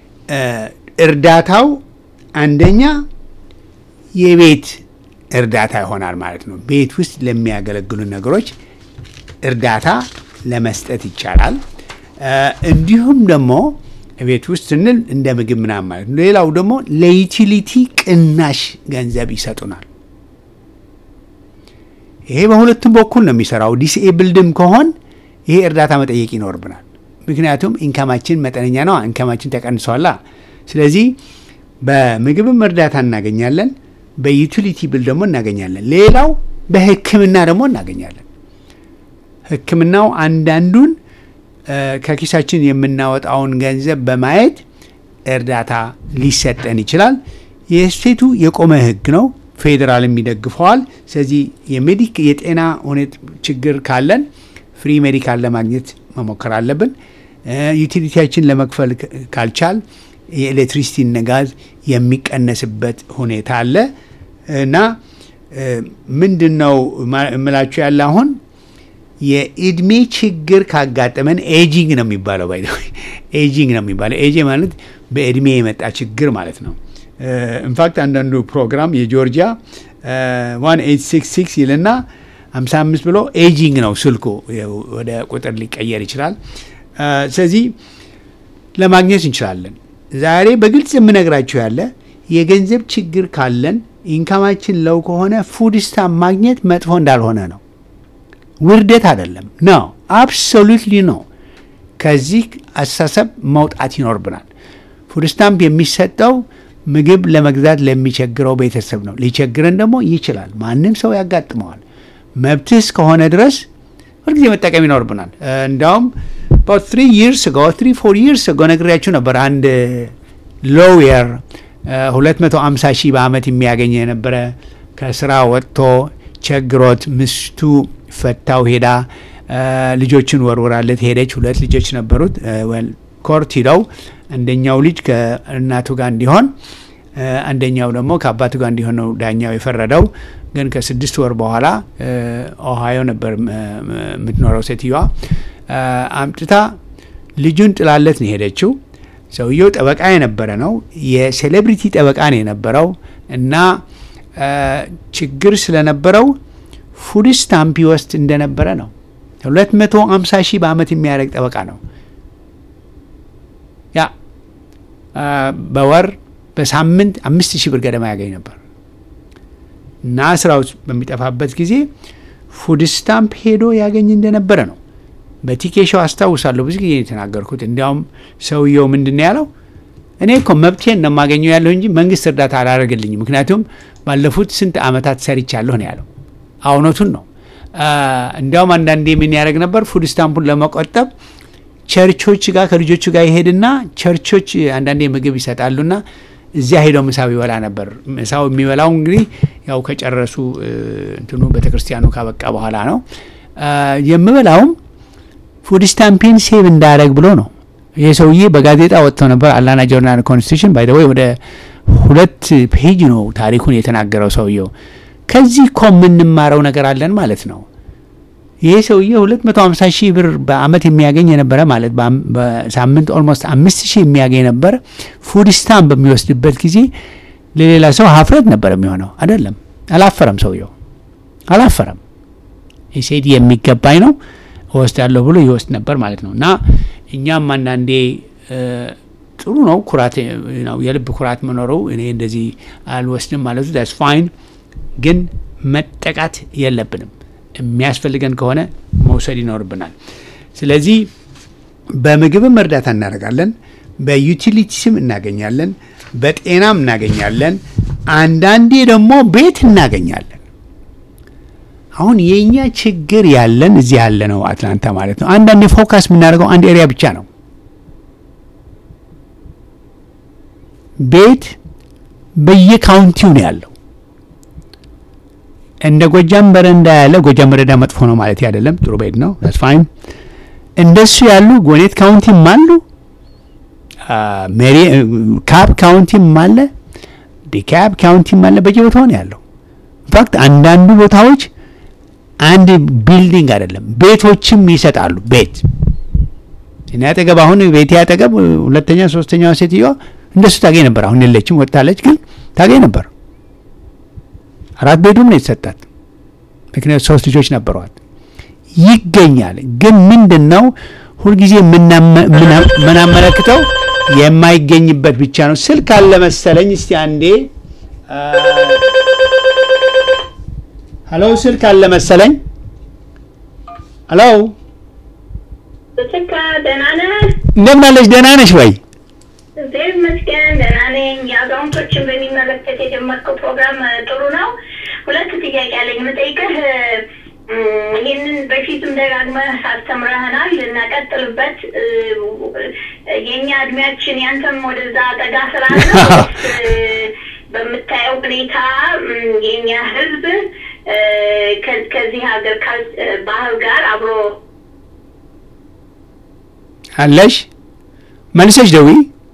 እርዳታው አንደኛ የቤት እርዳታ ይሆናል ማለት ነው። ቤት ውስጥ ለሚያገለግሉ ነገሮች እርዳታ ለመስጠት ይቻላል። እንዲሁም ደግሞ ቤት ውስጥ ስንል እንደ ምግብ ምናምን ማለት ነው። ሌላው ደግሞ ለዩቲሊቲ ቅናሽ ገንዘብ ይሰጡናል። ይሄ በሁለቱም በኩል ነው የሚሰራው። ዲስኤብልድም ከሆን ይሄ እርዳታ መጠየቅ ይኖርብናል። ምክንያቱም ኢንከማችን መጠነኛ ነው፣ ኢንከማችን ተቀንሷላ። ስለዚህ በምግብም እርዳታ እናገኛለን፣ በዩቲሊቲ ብል ደግሞ እናገኛለን። ሌላው በሕክምና ደግሞ እናገኛለን። ሕክምናው አንዳንዱን ከኪሳችን የምናወጣውን ገንዘብ በማየት እርዳታ ሊሰጠን ይችላል። የስቴቱ የቆመ ሕግ ነው። ፌዴራልም ይደግፈዋል። ስለዚህ የሜዲክ የጤና ሁኔታ ችግር ካለን ፍሪ ሜዲካል ለማግኘት መሞከር አለብን። ዩቲሊቲያችን ለመክፈል ካልቻል የኤሌክትሪሲቲ ነጋዝ የሚቀነስበት ሁኔታ አለ እና ምንድን ነው እምላችሁ ያለ አሁን የእድሜ ችግር ካጋጠመን ኤጂንግ ነው የሚባለው። ባይ ኤጂንግ ነው የሚባለው። ኤጂ ማለት በእድሜ የመጣ ችግር ማለት ነው። ኢንፋክት አንዳንዱ ፕሮግራም የጆርጂያ ዋን ኤይት ሲክስ ሲክስ ይልና 55 ብሎ ኤጂንግ ነው ስልኩ ወደ ቁጥር ሊቀየር ይችላል። ስለዚህ ለማግኘት እንችላለን። ዛሬ በግልጽ የምነግራችሁ ያለ የገንዘብ ችግር ካለን ኢንካማችን ለው ከሆነ ፉድ ስታምፕ ማግኘት መጥፎ እንዳልሆነ ነው። ውርደት አይደለም ነው፣ አብሶሉትሊ ነው። ከዚህ አስተሳሰብ መውጣት ይኖርብናል። ፉድ ስታምፕ የሚሰጠው ምግብ ለመግዛት ለሚቸግረው ቤተሰብ ነው። ሊቸግረን ደግሞ ይችላል። ማንም ሰው ያጋጥመዋል። መብትህ እስከሆነ ድረስ ሁልጊዜ መጠቀም ይኖርብናል። እንዲያውም about three years ago three four years ago ነግሬያችሁ ነበር። አንድ ሎየር 250 ሺህ በአመት የሚያገኝ የነበረ ከስራ ወጥቶ ቸግሮት ምስቱ ፈታው ሄዳ ልጆችን ወርውራለት ሄደች። ሁለት ልጆች ነበሩት። ኮርት ሂደው አንደኛው ልጅ ከእናቱ ጋር እንዲሆን አንደኛው ደግሞ ከአባቱ ጋር እንዲሆን ነው ዳኛው የፈረደው። ግን ከስድስት ወር በኋላ ኦሃዮ ነበር የምትኖረው ሴትዮዋ አምጥታ ልጁን ጥላለት ነው የሄደችው። ሰውየው ጠበቃ የነበረ ነው። የሴሌብሪቲ ጠበቃ ነው የነበረው እና አ፣ ችግር ስለነበረው ፉድ ስታምፕ ይወስድ እንደነበረ ነው። 250 ሺህ በአመት የሚያደርግ ጠበቃ ነው። ያ አ፣ በወር በሳምንት አምስት ሺህ ብር ገደማ ያገኝ ነበር እና ስራው በሚጠፋበት ጊዜ ፉድ ስታምፕ ሄዶ ያገኝ እንደነበረ ነው። በቲኬሻው አስታውሳለሁ ብዙ ጊዜ የተናገርኩት። እንዲያውም ሰውየው ምንድን ነው ያለው? እኔ እኮ መብቴን ነው የማገኘው ያለሁ እንጂ መንግስት እርዳታ አላደረገልኝም፣ ምክንያቱም ባለፉት ስንት አመታት ሰርቻለሁ ነው ያለው። እውነቱን ነው። አ፣ እንዲያውም አንዳንዴ ምን ያደርግ ነበር ፉድ ስታምፑን ለመቆጠብ ቸርቾች ጋር ከልጆቹ ጋር ይሄድና ቸርቾች አንዳንዴ ምግብ ይሰጣሉና እዚያ ሄደው ምሳው ይበላ ነበር። ምሳው የሚበላው እንግዲህ ያው ከጨረሱ እ፣ እንትኑ ቤተ ክርስቲያኑ ካበቃ በኋላ ነው። አ፣ የምበላውም ፉድ ስታምፔን ሴቭ እንዳረግ ብሎ ነው። ይህ ሰውዬ በጋዜጣ ወጥተው ነበር። አላና ጆርናል ኮንስቲቱሽን ባይ ወይ ወደ ሁለት ፔጅ ነው ታሪኩን የተናገረው ሰውየው። ከዚህ እኮ የምንማረው ነገር አለን ማለት ነው። ይህ ሰውዬ 250 ሺህ ብር በአመት የሚያገኝ የነበረ ማለት በአም- በሳምንት ኦልሞስት አምስት ሺህ የሚያገኝ ነበረ። ፉድ ስታምፕ በሚወስድበት ጊዜ ለሌላ ሰው ሀፍረት ነበር የሚሆነው። አይደለም፣ አላፈረም። ሰውየው አላፈረም። የሴድ የሚገባኝ ነው እወስዳለሁ ብሎ ይወስድ ነበር ማለት ነው። እና እኛም አንዳንዴ እ፣ ጥሩ ነው ኩራት ነው የልብ ኩራት መኖሩ። እኔ እንደዚህ አልወስድም ማለቱ ዳስ ፋይን፣ ግን መጠቃት የለብንም። የሚያስፈልገን ከሆነ መውሰድ ይኖርብናል። ስለዚህ በምግብም እርዳታ እናደርጋለን፣ በዩቲሊቲስም እናገኛለን፣ በጤናም እናገኛለን፣ አንዳንዴ ደግሞ ቤት እናገኛለን። አሁን የእኛ ችግር ያለን እዚህ ያለ ነው አትላንታ ማለት ነው። አንዳንዴ ፎካስ የምናደርገው አንድ ኤሪያ ብቻ ነው። ቤት በየካውንቲው ነው ያለው። እንደ ጎጃም በረንዳ ያለ ጎጃም በረንዳ መጥፎ ነው ማለት አይደለም፣ ጥሩ ቤት ነው። ስ ፋይን። እንደሱ ያሉ ጎኔት ካውንቲም አሉ፣ ሜሪ ካፕ ካውንቲም አለ፣ ዲካፕ ካውንቲም አለ። በየቦታው ነው ያለው። ኢንፋክት አንዳንዱ ቦታዎች አንድ ቢልዲንግ አይደለም ቤቶችም ይሰጣሉ። ቤት እኔ አጠገብ አሁን ቤቴ አጠገብ ሁለተኛ ሶስተኛዋ ሴትዮዋ እንደሱ ታገኝ ነበር። አሁን የለችም ወጥታለች፣ ግን ታገኝ ነበር። አራት ቤዱም ነው የተሰጣት። ምክንያቱ ሶስት ልጆች ነበሯት። ይገኛል። ግን ምንድን ነው ሁልጊዜ የምናመ- ምና- ምናመለክተው የማይገኝበት ብቻ ነው። ስልክ አለ መሰለኝ። እስቲ አንዴ አ፣ ሀሎ፣ ስልክ አለ መሰለኝ። ሀሎ፣ ስልካ ደህና ነህ? እንደምን አለሽ? ደህና ነሽ ወይ? እግዚአብሔር ይመስገን ደህና ነኝ። የአዛውንቶችን በሚመለከት የጀመርከው ፕሮግራም እ, ጥሩ ነው። ሁለት ጥያቄ አለኝ የምጠይቅህ። እ, ይህንን በፊትም ደጋግመህ አስተምረህናል እና ቀጥልበት። እ, የእኛ እድሜያችን ያንተም ወደዛ ጠጋ ስላለ እ, በምታየው ሁኔታ እ, የእኛ ሕዝብ እ, ከ- ከዚህ ሀገር ካል- እ, ባህል ጋር አብሮ አለሽ መልሰሽ ደዊ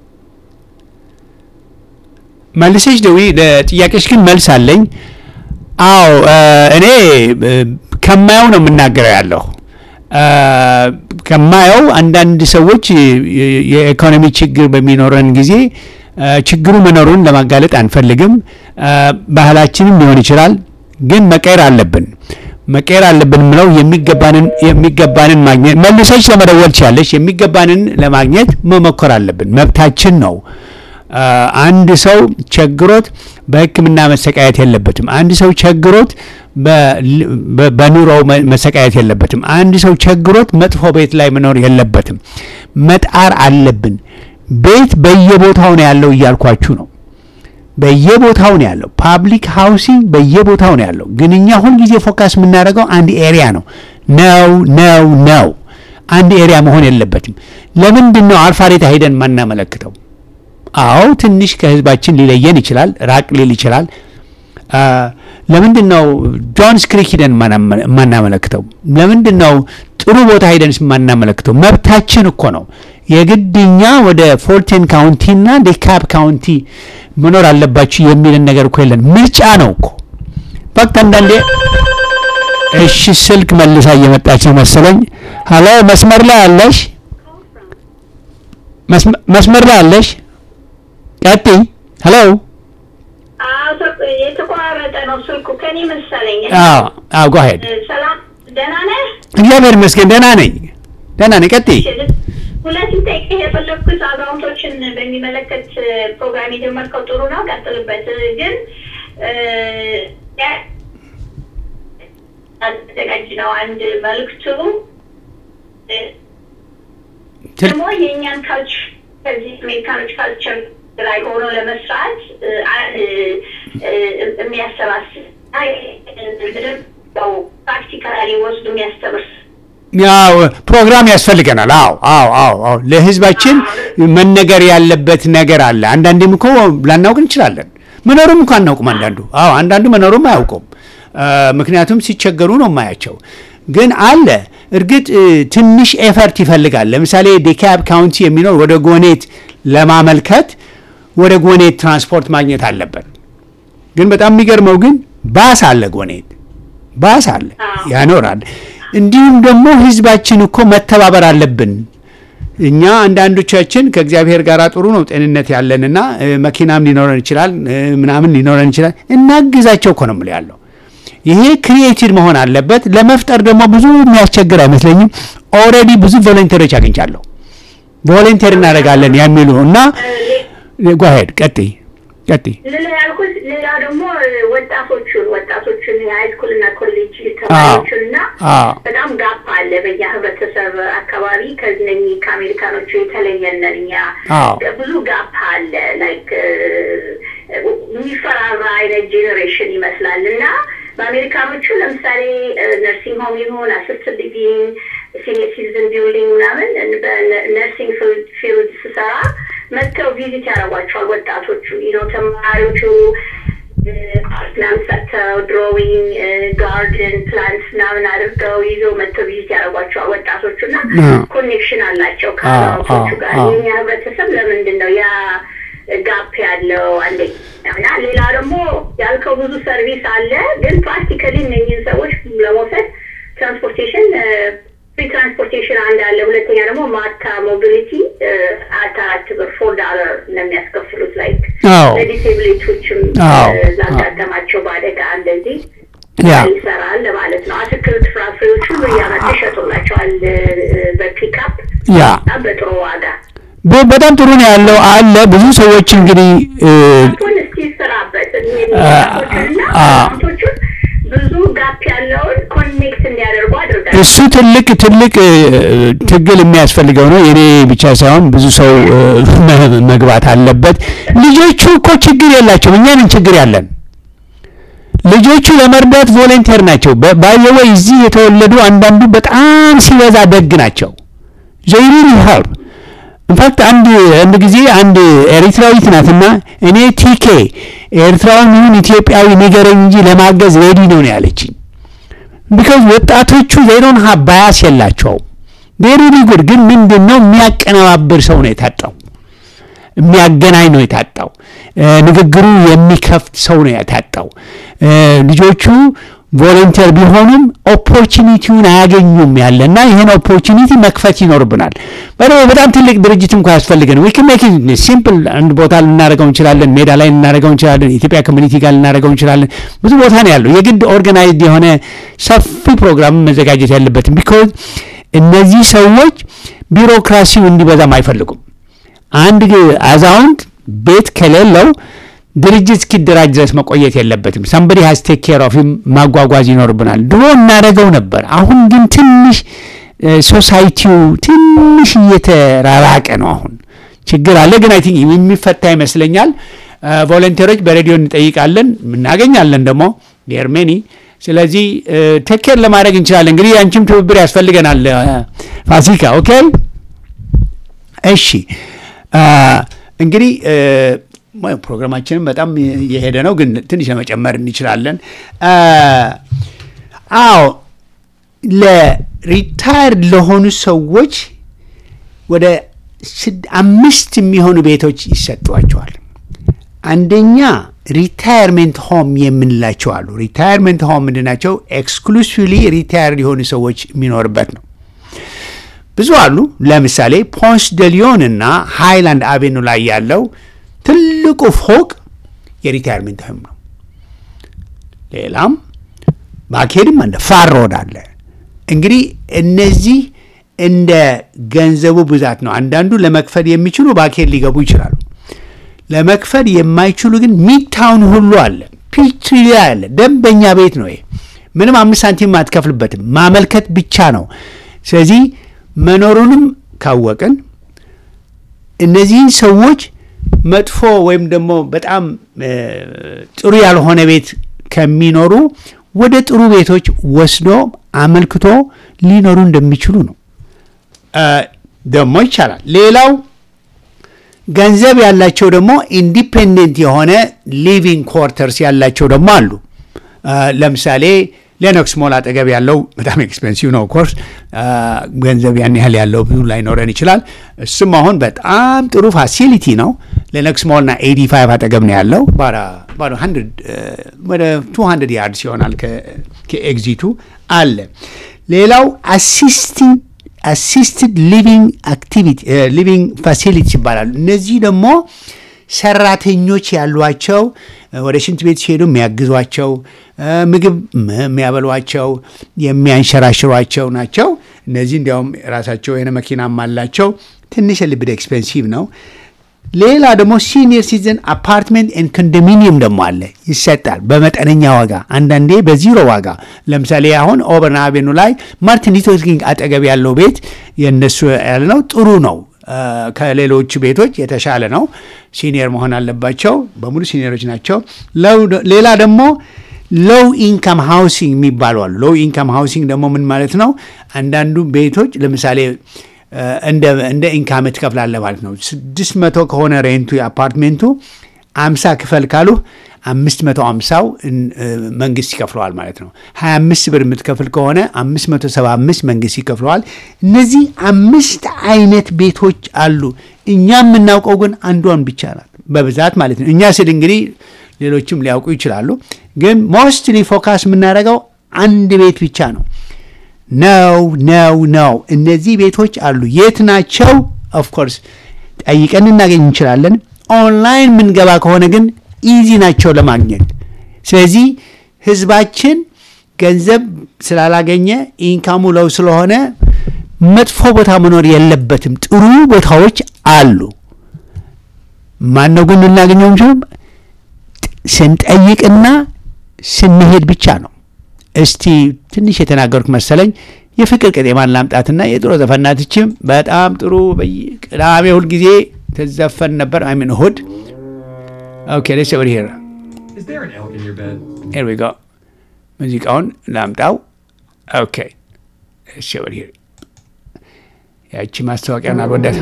መልሰሽ ደዊ። ለጥያቄሽ ግን መልስ አለኝ። አዎ እ፣ እኔ እ፣ ከማየው ነው የምናገረው ያለሁ እ፣ ከማየው አንዳንድ ሰዎች የ- የኢኮኖሚ ችግር በሚኖረን ጊዜ እ፣ ችግሩ መኖሩን ለማጋለጥ አንፈልግም። እ፣ ባህላችንም ሊሆን ይችላል፣ ግን መቀየር አለብን መቀየር አለብን ምለው የሚገባንን የሚገባንን ማግኘት መልሰሽ ለመደወል ትችያለሽ። የሚገባንን ለማግኘት መሞከር አለብን፣ መብታችን ነው። አ፣ አንድ ሰው ቸግሮት በሕክምና መሰቃየት የለበትም። አንድ ሰው ቸግሮት በ- በ- በኑሮው መ- መሰቃየት የለበትም። አንድ ሰው ቸግሮት መጥፎ ቤት ላይ መኖር የለበትም። መጣር አለብን። ቤት በየቦታው ነው ያለው እያልኳችሁ ነው። በየቦታው ነው ያለው። ፓብሊክ ሃውሲንግ በየቦታው ነው ያለው። ግን እኛ ሁልጊዜ ፎካስ የምናደርገው አንድ ኤሪያ ነው። ነው ነው ነው። አንድ ኤሪያ መሆን የለበትም። ለምንድን ነው አልፋሬታ ሄደን ማናመለክተው? አዎ ትንሽ ከህዝባችን ሊለየን ይችላል፣ ራቅ ሊል ይችላል። አ፣ ለምንድን ነው ጆንስ ክሪክ ሂደን ማናመ- ማናመለክተው? ለምንድን ነው ጥሩ ቦታ ሂደን ማናመለክተው? መብታችን እኮ ነው። የግድኛ ወደ ፎርቴን ካውንቲ እና ዴካፕ ካውንቲ መኖር አለባችሁ የሚልን ነገር እኮ የለን። ምርጫ ነው እኮ ፈክት አንዳንዴ እሺ፣ ስልክ መልሳ እየመጣች ነው መሰለኝ። ሀሎ መስመር ላይ አለሽ? መስመ- መስመር ላይ አለሽ? ቀጥይ። ሄሎ። አዎ፣ ተ- የተቆራረጠ ነው ስልኩ ከኔ መሰለኝ። አዎ አዎ፣ ጎ አሄድ። ሰላም፣ ደህና ነህ? እግዚአብሔር ይመስገን ደህና ነኝ፣ ደህና ነኝ። ቀጥይ። ሁለት ጠይቅህ የፈለግኩት አዛውንቶችን በሚመለከት ፕሮግራም የጀመርከው ጥሩ ነው፣ ቀጥልበት። ግን አዘጋጅ ነው አንድ መልዕክቱ ትል- ደግሞ የእኛን ካልቸር ከዚህ አሜሪካኖች ካልቸር ላይ ሆኖ ለመስራት እ፣ አንድ እ፣ የሚያሰባስብ አይ፣ ምንም ያው ፕራክቲካሊ ወስዶ የሚያስተምር ያው ፕሮግራም ያስፈልገናል። አዎ አዎ አዎ አዎ ለህዝባችን መነገር ያለበት ነገር አለ። አንዳንዴም እኮ ላናውቅ እንችላለን። መኖሩም እንኳ አናውቅም። አንዳንዱ አዎ አንዳንዱ መኖሩም አያውቁም። አ፣ ምክንያቱም ሲቸገሩ ነው የማያቸው። ግን አለ እርግጥ እ፣ ትንሽ ኤፈርት ይፈልጋል። ለምሳሌ ዴካብ ካውንቲ የሚኖር ወደ ጎኔት ለማመልከት ወደ ጎኔት ትራንስፖርት ማግኘት አለበት። ግን በጣም የሚገርመው ግን ባስ አለ ጎኔት ባስ አለ አዎ። ያኖራል። እንዲሁም ደግሞ ህዝባችን እኮ መተባበር አለብን። እኛ አንዳንዶቻችን ከእግዚአብሔር ጋር ጥሩ ነው ጤንነት ያለንና እ፣ መኪናም ሊኖረን ይችላል እ፣ ምናምን ሊኖረን ይችላል። እናግዛቸው እኮ ነው የምልህ ያለው። ይሄ ክሪኤቲቭ መሆን አለበት። ለመፍጠር ደግሞ ብዙ የሚያስቸግር አይመስለኝም። ኦልሬዲ ብዙ ቮለንተሮች አግኝቻለሁ። ቮለንተር እናደርጋለን የሚሉ እና ጓሄድ ቀጥይ ቀጥይ ሌላ ያልኩት ሌላ ደግሞ ወጣቶቹን ወጣቶቹን የሃይስኩል እና ኮሌጅ ተማሪዎቹን እና አዎ። በጣም ጋፕ አለ በኛ ህብረተሰብ አካባቢ ከዚህ ከአሜሪካኖቹ የተለየነን እኛ አዎ። ብዙ ጋፕ አለ ላይክ የሚፈራራ አይነት ጄኔሬሽን ይመስላል እና በአሜሪካኖቹ ለምሳሌ ነርሲንግ ሆም ይሁን አሲስትድ ሊቪንግ ሲኒየር ሲቲዝን ቢልዲንግ ምናምን ነርሲንግ ፊልድ ስሰራ መጥተው ቪዚት ያደርጓቸዋል ወጣቶቹ ነው ተማሪዎቹ ምናምን ሰርተው ድሮዊንግ ጋርደን ፕላንት ምናምን አድርገው ይዘው መጥተው ቪዚት ያደርጓቸዋል ወጣቶቹ እና አዎ። ኮኔክሽን አላቸው አዎ፣ ከአዛውንቶቹ ጋር አዎ። የኛ ህብረተሰብ ለምንድን ነው ያ ጋፕ ያለው አንደኛ እና ሌላ ደግሞ ያልከው ብዙ ሰርቪስ አለ ግን ፕራክቲካሊ እነኝህን ሰዎች ለመውሰድ ትራንስፖርቴሽን ፍሪ ትራንስፖርቴሽን አንድ አለ ሁለተኛ ደግሞ ማታ ሞቢሊቲ አራት አራት ብር ፎር ዳለር ነው የሚያስከፍሉት ላይክ አዎ። ለዲሴብሊቲዎችም አዎ። ላጋጠማቸው በአደጋ እንደዚህ ያ ይሰራል ለማለት ነው አትክልት ፍራፍሬዎች ሁሉ እያመጡ ይሸጡላቸዋል በፒክአፕ ያ በጣም በጥሩ ዋጋ በ- በጣም ጥሩ ነው ያለው አለ ብዙ ሰዎች እንግዲህ እ፣ አሁን እስቲ ስራበት አ- አ- ቶቹን ብዙ ጋፕ ያለውን ኮኔክት እንዲያደርጉ አድርጋል። እሱ ትልቅ ትልቅ እ፣ ትግል የሚያስፈልገው ነው። የኔ ብቻ ሳይሆን ብዙ ሰው እ፣ መ- መግባት አለበት። ልጆቹ እኮ ችግር የላቸውም፣ እኛንን ችግር ያለን ልጆቹ ለመርዳት ቮለንቴር ናቸው። ባየወይ እዚህ የተወለዱ አንዳንዱ በጣም ሲበዛ ደግ ናቸው። ዘይሪን ሄልፕ ኢንፋክት አንድ አንድ ጊዜ አንድ ኤሪትራዊት ናትና እኔ ቲኬ ኤርትራዊ ይሁን ኢትዮጵያዊ ንገረኝ እንጂ ለማገዝ ሬዲ ነው ነው ያለችኝ። ቢካዝ ወጣቶቹ ዘይሮን ሀ ባያስ የላቸውም። ቬሪ ጉድ ግን ምንድን ነው የሚያቀነባብር ሰው ነው የታጣው። የሚያገናኝ ነው የታጣው። እ፣ ንግግሩ የሚከፍት ሰው ነው የታጣው። እ፣ ልጆቹ ቮለንተር ቢሆኑም ኦፖርቹኒቲውን አያገኙም ያለና ይህን ኦፖርቹኒቲ መክፈት ይኖርብናል። በደሞ በጣም ትልቅ ድርጅት እንኳ ያስፈልገን ዊ ካን ሜክ ሲምፕል አንድ ቦታ ልናደርገው እንችላለን፣ ሜዳ ላይ ልናደርገው እንችላለን፣ ኢትዮጵያ ኮሚኒቲ ጋር ልናደርገው እንችላለን። ብዙ ቦታ ነው ያለው። የግድ ኦርጋናይዝድ የሆነ ሰፊ ፕሮግራም መዘጋጀት ያለበትም ቢኮዝ እነዚህ ሰዎች ቢሮክራሲው እንዲበዛም አይፈልጉም። አንድ ግ- አዛውንት ቤት ከሌለው ድርጅት እስኪደራጅ ድረስ መቆየት የለበትም። ሰምበዲ ሀዝ ቴክ ኬር ኦፍ ማጓጓዝ ይኖርብናል። ድሮ እናደርገው ነበር። አሁን ግን ትንሽ ሶሳይቲው ትንሽ እየተራራቀ ነው። አሁን ችግር አለ፣ ግን አይ ቲንክ የሚፈታ ይመስለኛል። ቮለንቴሮች በሬዲዮ እንጠይቃለን፣ እናገኛለን ደግሞ የርሜኒ ስለዚህ ቴኬር ለማድረግ እንችላለን። እንግዲህ አንቺም ትብብር ያስፈልገናል እ፣ ፋሲካ ኦኬ። እሺ አ፣ እንግዲህ እ፣ ሞ- ፕሮግራማችንም በጣም የሄደ ነው፣ ግን ትንሽ ለመጨመር እንችላለን። አ፣ አዎ ለሪታየርድ ለሆኑ ሰዎች ወደ ስድ- አምስት የሚሆኑ ቤቶች ይሰጧቸዋል። አንደኛ ሪታየርሜንት ሆም የምንላቸው አሉ። ሪታየርሜንት ሆም ምንድን ናቸው? ኤክስክሉሲቭሊ ሪታየርድ የሆኑ ሰዎች የሚኖርበት ነው። ብዙ አሉ። ለምሳሌ ፖንስ ደሊዮን እና ሃይላንድ አቬኑ ላይ ያለው ትልቁ ፎቅ የሪታይርሜንት ሆም ነው። ሌላም ባኬድም አለ፣ ፋር ሮድ አለ። እንግዲህ እነዚህ እንደ ገንዘቡ ብዛት ነው። አንዳንዱ ለመክፈል የሚችሉ ባኬድ ሊገቡ ይችላሉ። ለመክፈል የማይችሉ ግን ሚድታውን ሁሉ አለ፣ ፒትሪያ አለ። ደንበኛ ቤት ነው ይሄ። ምንም አምስት ሳንቲም አትከፍልበትም፣ ማመልከት ብቻ ነው። ስለዚህ መኖሩንም ካወቅን እነዚህን ሰዎች መጥፎ ወይም ደግሞ በጣም ጥሩ ያልሆነ ቤት ከሚኖሩ ወደ ጥሩ ቤቶች ወስዶ አመልክቶ ሊኖሩ እንደሚችሉ ነው። ደግሞ ይቻላል። ሌላው ገንዘብ ያላቸው ደግሞ ኢንዲፔንደንት የሆነ ሊቪንግ ኮርተርስ ያላቸው ደግሞ አሉ። ለምሳሌ ሌኖክስ ሞል አጠገብ ያለው በጣም ኤክስፔንሲቭ ነው። ኮርስ ገንዘብ ያን ያህል ያለው ብዙ ላይኖረን ይችላል። እሱም አሁን በጣም ጥሩ ፋሲሊቲ ነው። ሌኖክስ ሞልና ኤዲ ፋይቭ አጠገብ ነው ያለው። ወደ ቱ ሀንድርድ ያርድስ ይሆናል ከኤግዚቱ አለ። ሌላው አሲስቲንግ አሲስትድ ሊቪንግ አክቲቪቲ ሊቪንግ ፋሲሊቲስ ይባላሉ። እነዚህ ደግሞ ሰራተኞች ያሏቸው ወደ ሽንት ቤት ሲሄዱ የሚያግዟቸው፣ ምግብ የሚያበሏቸው፣ የሚያንሸራሽሯቸው ናቸው። እነዚህ እንዲያውም ራሳቸው የሆነ መኪናም አላቸው። ትንሽ ልብድ ኤክስፔንሲቭ ነው። ሌላ ደግሞ ሲኒየር ሲቲዝን አፓርትመንት ኤንድ ኮንዶሚኒየም ደግሞ አለ፣ ይሰጣል በመጠነኛ ዋጋ፣ አንዳንዴ በዚሮ ዋጋ። ለምሳሌ አሁን ኦበርን አቬኑ ላይ ማርቲን ሉተር ኪንግ አጠገብ ያለው ቤት የእነሱ ያለ ነው። ጥሩ ነው። ከሌሎች ቤቶች የተሻለ ነው። ሲኒየር መሆን አለባቸው። በሙሉ ሲኒየሮች ናቸው። ሌላ ደግሞ ሎው ኢንካም ሃውሲንግ የሚባሉ አሉ። ሎው ኢንካም ሃውሲንግ ደግሞ ምን ማለት ነው? አንዳንዱ ቤቶች ለምሳሌ እንደ ኢንካም ትከፍላለህ ማለት ነው። ስድስት መቶ ከሆነ ሬንቱ የአፓርትሜንቱ አምሳ ክፈል ካሉ አምስት መቶ አምሳው መንግስት ይከፍለዋል ማለት ነው። ሀያ አምስት ብር የምትከፍል ከሆነ አምስት መቶ ሰባ አምስት መንግስት ይከፍለዋል። እነዚህ አምስት አይነት ቤቶች አሉ። እኛ የምናውቀው ግን አንዷን ብቻ ናት በብዛት ማለት ነው። እኛ ስል እንግዲህ ሌሎችም ሊያውቁ ይችላሉ። ግን ሞስትሊ ፎካስ የምናደርገው አንድ ቤት ብቻ ነው። ነው ነው ነው። እነዚህ ቤቶች አሉ። የት ናቸው? ኦፍኮርስ ጠይቀን እናገኝ እንችላለን። ኦንላይን የምንገባ ከሆነ ግን ኢዚ ናቸው ለማግኘት። ስለዚህ ህዝባችን ገንዘብ ስላላገኘ ኢንካሙ ለው ስለሆነ መጥፎ ቦታ መኖር የለበትም። ጥሩ ቦታዎች አሉ። ማነው ግን ልናገኘው እንችል? ስንጠይቅና ስንሄድ ብቻ ነው። እስቲ ትንሽ የተናገርኩ መሰለኝ። የፍቅር ቅጤማን ላምጣትና የድሮ ዘፈናትችም በጣም ጥሩ ቅዳሜ ሁልጊዜ ትዘፈን ነበር። አይምን እሁድ ኦኬ ሌትስ ኦቨር ሂር Is there an elk in your bed? ሄር ዊ ጎ ሙዚቃውን ላምጣው። ኦኬ ሌትስ ኦቨር ሂር ያቺ ማስታወቂያን አልወዳት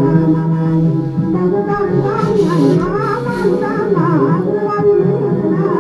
Thank you.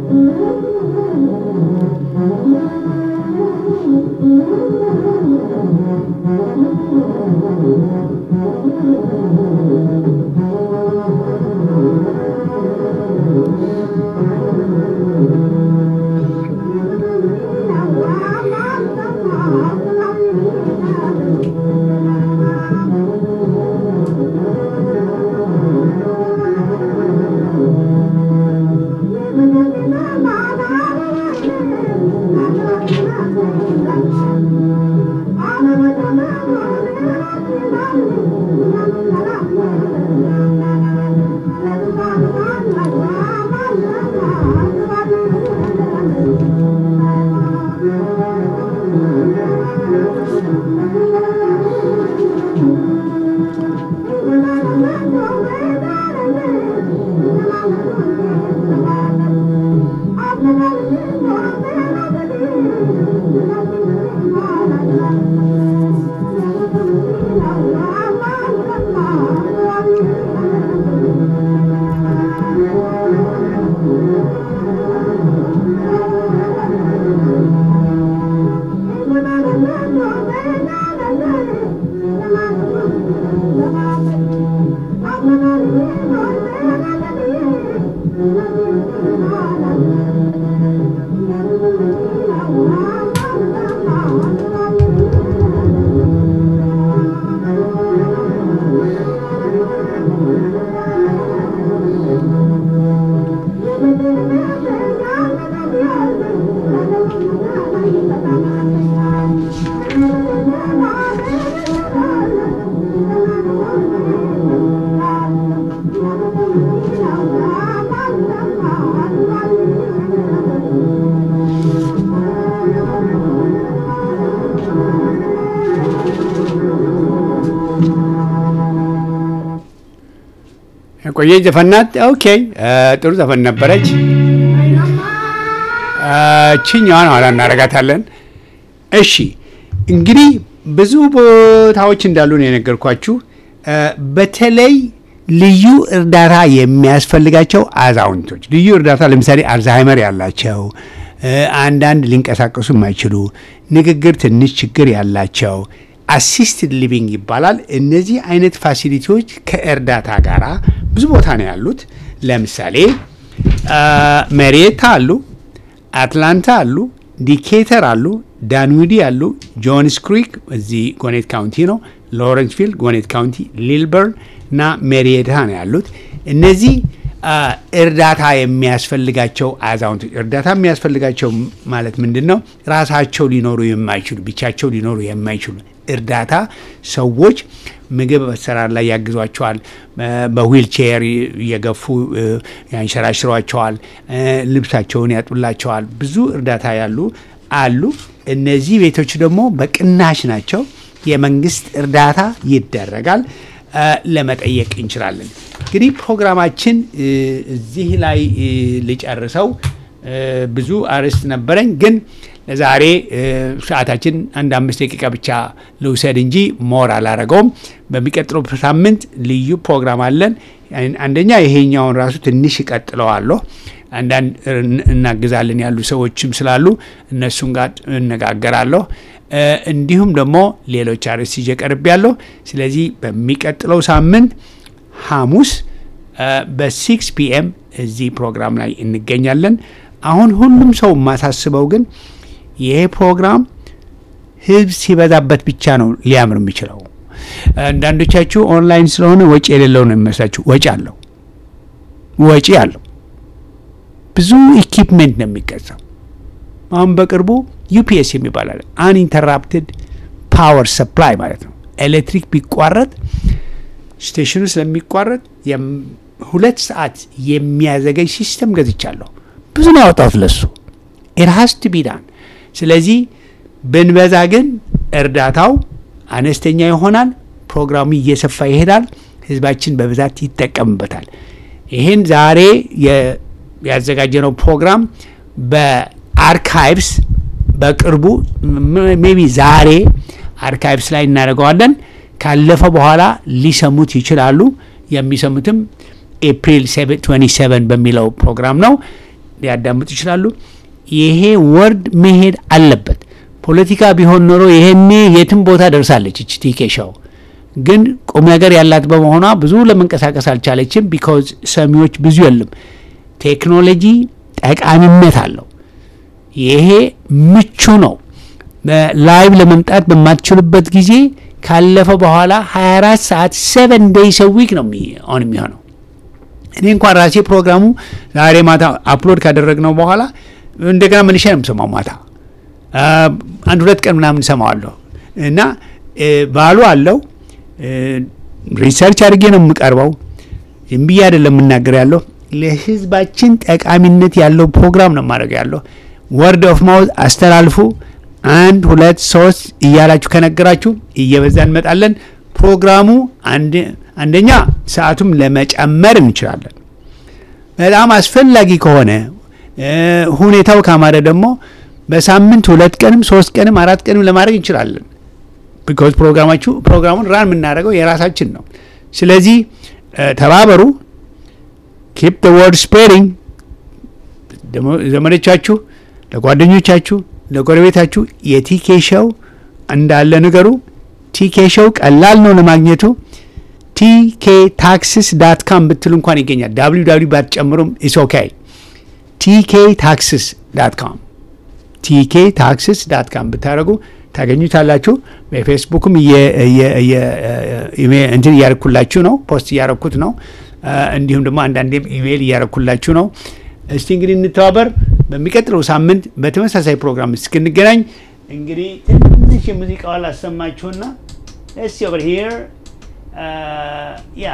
ቆየች ዘፈናት። ኦኬ ጥሩ ዘፈን ነበረች። ችኛዋን ኋላ እናረጋታለን። እሺ እንግዲህ ብዙ ቦታዎች እንዳሉ ነው የነገርኳችሁ። በተለይ ልዩ እርዳታ የሚያስፈልጋቸው አዛውንቶች ልዩ እርዳታ ለምሳሌ አልዛሃይመር ያላቸው፣ አንዳንድ ሊንቀሳቀሱ የማይችሉ ንግግር ትንሽ ችግር ያላቸው አሲስትድ ሊቪንግ ይባላል። እነዚህ አይነት ፋሲሊቲዎች ከእርዳታ ጋር ብዙ ቦታ ነው ያሉት። ለምሳሌ መሪየታ አሉ፣ አትላንታ አሉ፣ ዲኬተር አሉ፣ ዳንዊዲ አሉ፣ ጆንስ ክሪክ እዚህ ጎኔት ካውንቲ ነው፣ ሎረንስቪል ጎኔት ካውንቲ፣ ሊልበርን እና ሜሪየታ ነው ያሉት። እነዚህ እርዳታ የሚያስፈልጋቸው አዛውንቶች እርዳታ የሚያስፈልጋቸው ማለት ምንድን ነው? ራሳቸው ሊኖሩ የማይችሉ ብቻቸው ሊኖሩ የማይችሉ እርዳታ ሰዎች ምግብ በሰራር ላይ ያግዟቸዋል። በዊልቼር እየገፉ ያንሸራሽሯቸዋል። ልብሳቸውን ያጡላቸዋል። ብዙ እርዳታ ያሉ አሉ። እነዚህ ቤቶች ደግሞ በቅናሽ ናቸው። የመንግስት እርዳታ ይደረጋል። ለመጠየቅ እንችላለን። እንግዲህ ፕሮግራማችን እዚህ ላይ ልጨርሰው። ብዙ አርዕስት ነበረኝ ግን ለዛሬ ሰዓታችን አንድ አምስት ደቂቃ ብቻ ልውሰድ እንጂ ሞር አላረገውም። በሚቀጥለው ሳምንት ልዩ ፕሮግራም አለን። አንደኛ ይሄኛውን ራሱ ትንሽ እቀጥለዋለሁ። አንዳንድ እናግዛለን ያሉ ሰዎችም ስላሉ እነሱን ጋር እነጋገራለሁ። እንዲሁም ደግሞ ሌሎች አርዕስት ይዤ ቀርቤያለሁ። ስለዚህ በሚቀጥለው ሳምንት ሐሙስ በሲክስ ፒኤም እዚህ ፕሮግራም ላይ እንገኛለን። አሁን ሁሉም ሰው የማሳስበው ግን ይሄ ፕሮግራም ህዝብ ሲበዛበት ብቻ ነው ሊያምር የሚችለው። አንዳንዶቻችሁ ኦንላይን ስለሆነ ወጪ የሌለው ነው የሚመስላችሁ። ወጪ አለው፣ ወጪ አለው። ብዙ ኢኪፕሜንት ነው የሚገዛው። አሁን በቅርቡ ዩፒኤስ የሚባል አለ፣ አንኢንተራፕትድ ፓወር ሰፕላይ ማለት ነው። ኤሌክትሪክ ቢቋረጥ ስቴሽኑ ስለሚቋረጥ ሁለት ሰዓት የሚያዘገኝ ሲስተም ገዝቻለሁ። ብዙ ነው ያወጣሁት ለሱ ኢርሃስት ቢዳን ስለዚህ ብንበዛ ግን እርዳታው አነስተኛ ይሆናል። ፕሮግራሙ እየሰፋ ይሄዳል። ህዝባችን በብዛት ይጠቀምበታል። ይህን ዛሬ ያዘጋጀነው ፕሮግራም በአርካይቭስ በቅርቡ ሜቢ ዛሬ አርካይቭስ ላይ እናደርገዋለን። ካለፈ በኋላ ሊሰሙት ይችላሉ። የሚሰሙትም ኤፕሪል 27 በሚለው ፕሮግራም ነው። ሊያዳምጡ ይችላሉ። ይሄ ወርድ መሄድ አለበት። ፖለቲካ ቢሆን ኖሮ ይሄኔ የትም ቦታ ደርሳለች እች ቲኬ ሾው። ግን ቁም ነገር ያላት በመሆኗ ብዙ ለመንቀሳቀስ አልቻለችም። ቢካዝ ሰሚዎች ብዙ የለም። ቴክኖሎጂ ጠቃሚነት አለው። ይሄ ምቹ ነው። ላይቭ ለመምጣት በማትችሉበት ጊዜ ካለፈ በኋላ 24 ሰዓት ሰቨን ዴይስ ዊክ ነው አሁን የሚሆነው። እኔ እንኳን ራሴ ፕሮግራሙ ዛሬ ማታ አፕሎድ ካደረግነው በኋላ እንደገና መልሼ ነው የምሰማው። ማታ አንድ ሁለት ቀን ምናምን ሰማዋለሁ እና ባሉ አለው ሪሰርች አድርጌ ነው የምቀርበው። ዝም ብዬ አይደለም የምናገር ያለሁ ለህዝባችን ጠቃሚነት ያለው ፕሮግራም ነው ማድረግ ያለሁ። ወርድ ኦፍ ማውዝ አስተላልፉ። አንድ ሁለት ሶስት እያላችሁ ከነገራችሁ እየበዛ እንመጣለን። ፕሮግራሙ አንደኛ ሰዓቱም ለመጨመር እንችላለን። በጣም አስፈላጊ ከሆነ ሁኔታው ካማረ ደግሞ በሳምንት ሁለት ቀንም ሶስት ቀንም አራት ቀንም ለማድረግ እንችላለን። ቢኮዝ ፕሮግራማችሁ ፕሮግራሙን ራን የምናደርገው የራሳችን ነው። ስለዚህ ተባበሩ። ኪፕ ደ ወርድ ስፕሬዲንግ ዘመዶቻችሁ፣ ለጓደኞቻችሁ፣ ለጎረቤታችሁ የቲኬ ሾው እንዳለ ንገሩ። ቲኬ ሾው ቀላል ነው ለማግኘቱ። ቲኬ ታክስስ ዳት ካም ብትሉ እንኳን ይገኛል። ዳብሊው ዳብሊው ባትጨምሩም ኢስ ኦኬ። ቲኬ ታክስስ ዳት ካም ቲኬ ታክስስ ዳት ካም ብታደረጉ ታገኙታላችሁ። በፌስቡክም እንትን እያረኩላችሁ ነው፣ ፖስት እያረኩት ነው። እንዲሁም ደግሞ አንዳንዴም ኢሜይል እያረኩላችሁ ነው። እስቲ እንግዲህ እንተባበር። በሚቀጥለው ሳምንት በተመሳሳይ ፕሮግራም እስክንገናኝ እንግዲህ ትንሽ የሙዚቃዋን ላሰማችሁና እስቲ ኦቨር ሂር ያ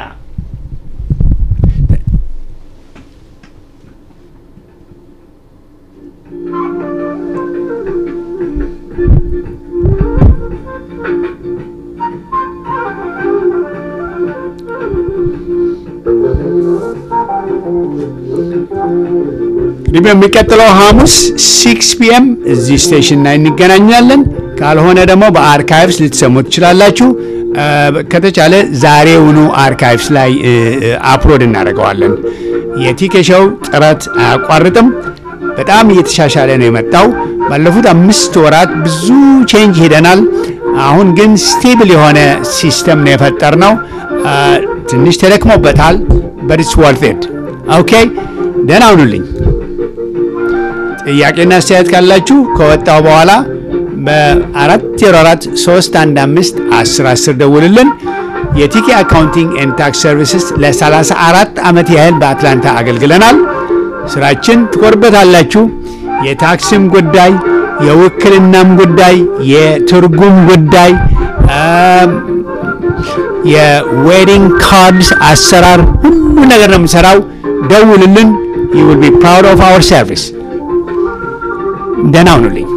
እንግዲህ በሚቀጥለው ሐሙስ ሲክስ ፒኤም እዚህ ስቴሽን ላይ እንገናኛለን። ካልሆነ ደግሞ በአርካይቭስ ልትሰሙ ትችላላችሁ። ከተቻለ ዛሬውኑ አርካይቭስ ላይ አፕሎድ እናደርገዋለን። የቲኬሾው ጥረት አያቋርጥም። በጣም እየተሻሻለ ነው የመጣው። ባለፉት አምስት ወራት ብዙ ቼንጅ ሄደናል። አሁን ግን ስቴብል የሆነ ሲስተም ነው የፈጠር ነው። ትንሽ ተደክሞበታል። በድስ ወርት ኦኬ። ደህና ሁኑልኝ። ጥያቄና አስተያየት ካላችሁ ከወጣው በኋላ በ404 315 10 10 ደውልልን። የቲኬ አካውንቲንግ ኤንድ ታክስ ሰርቪስስ ለ34 ዓመት ያህል በአትላንታ አገልግለናል። ስራችን ትኮርበታላችሁ። የታክስም ጉዳይ፣ የውክልናም ጉዳይ፣ የትርጉም ጉዳይ፣ የዌዲንግ ካርድስ አሰራር፣ ሁሉ ነገር ነው የምንሰራው። ደውልልን። ዩ ዊል ቢ ፕራውድ ኦፍ አወር ሰርቪስ። ደህና ሁኑልኝ።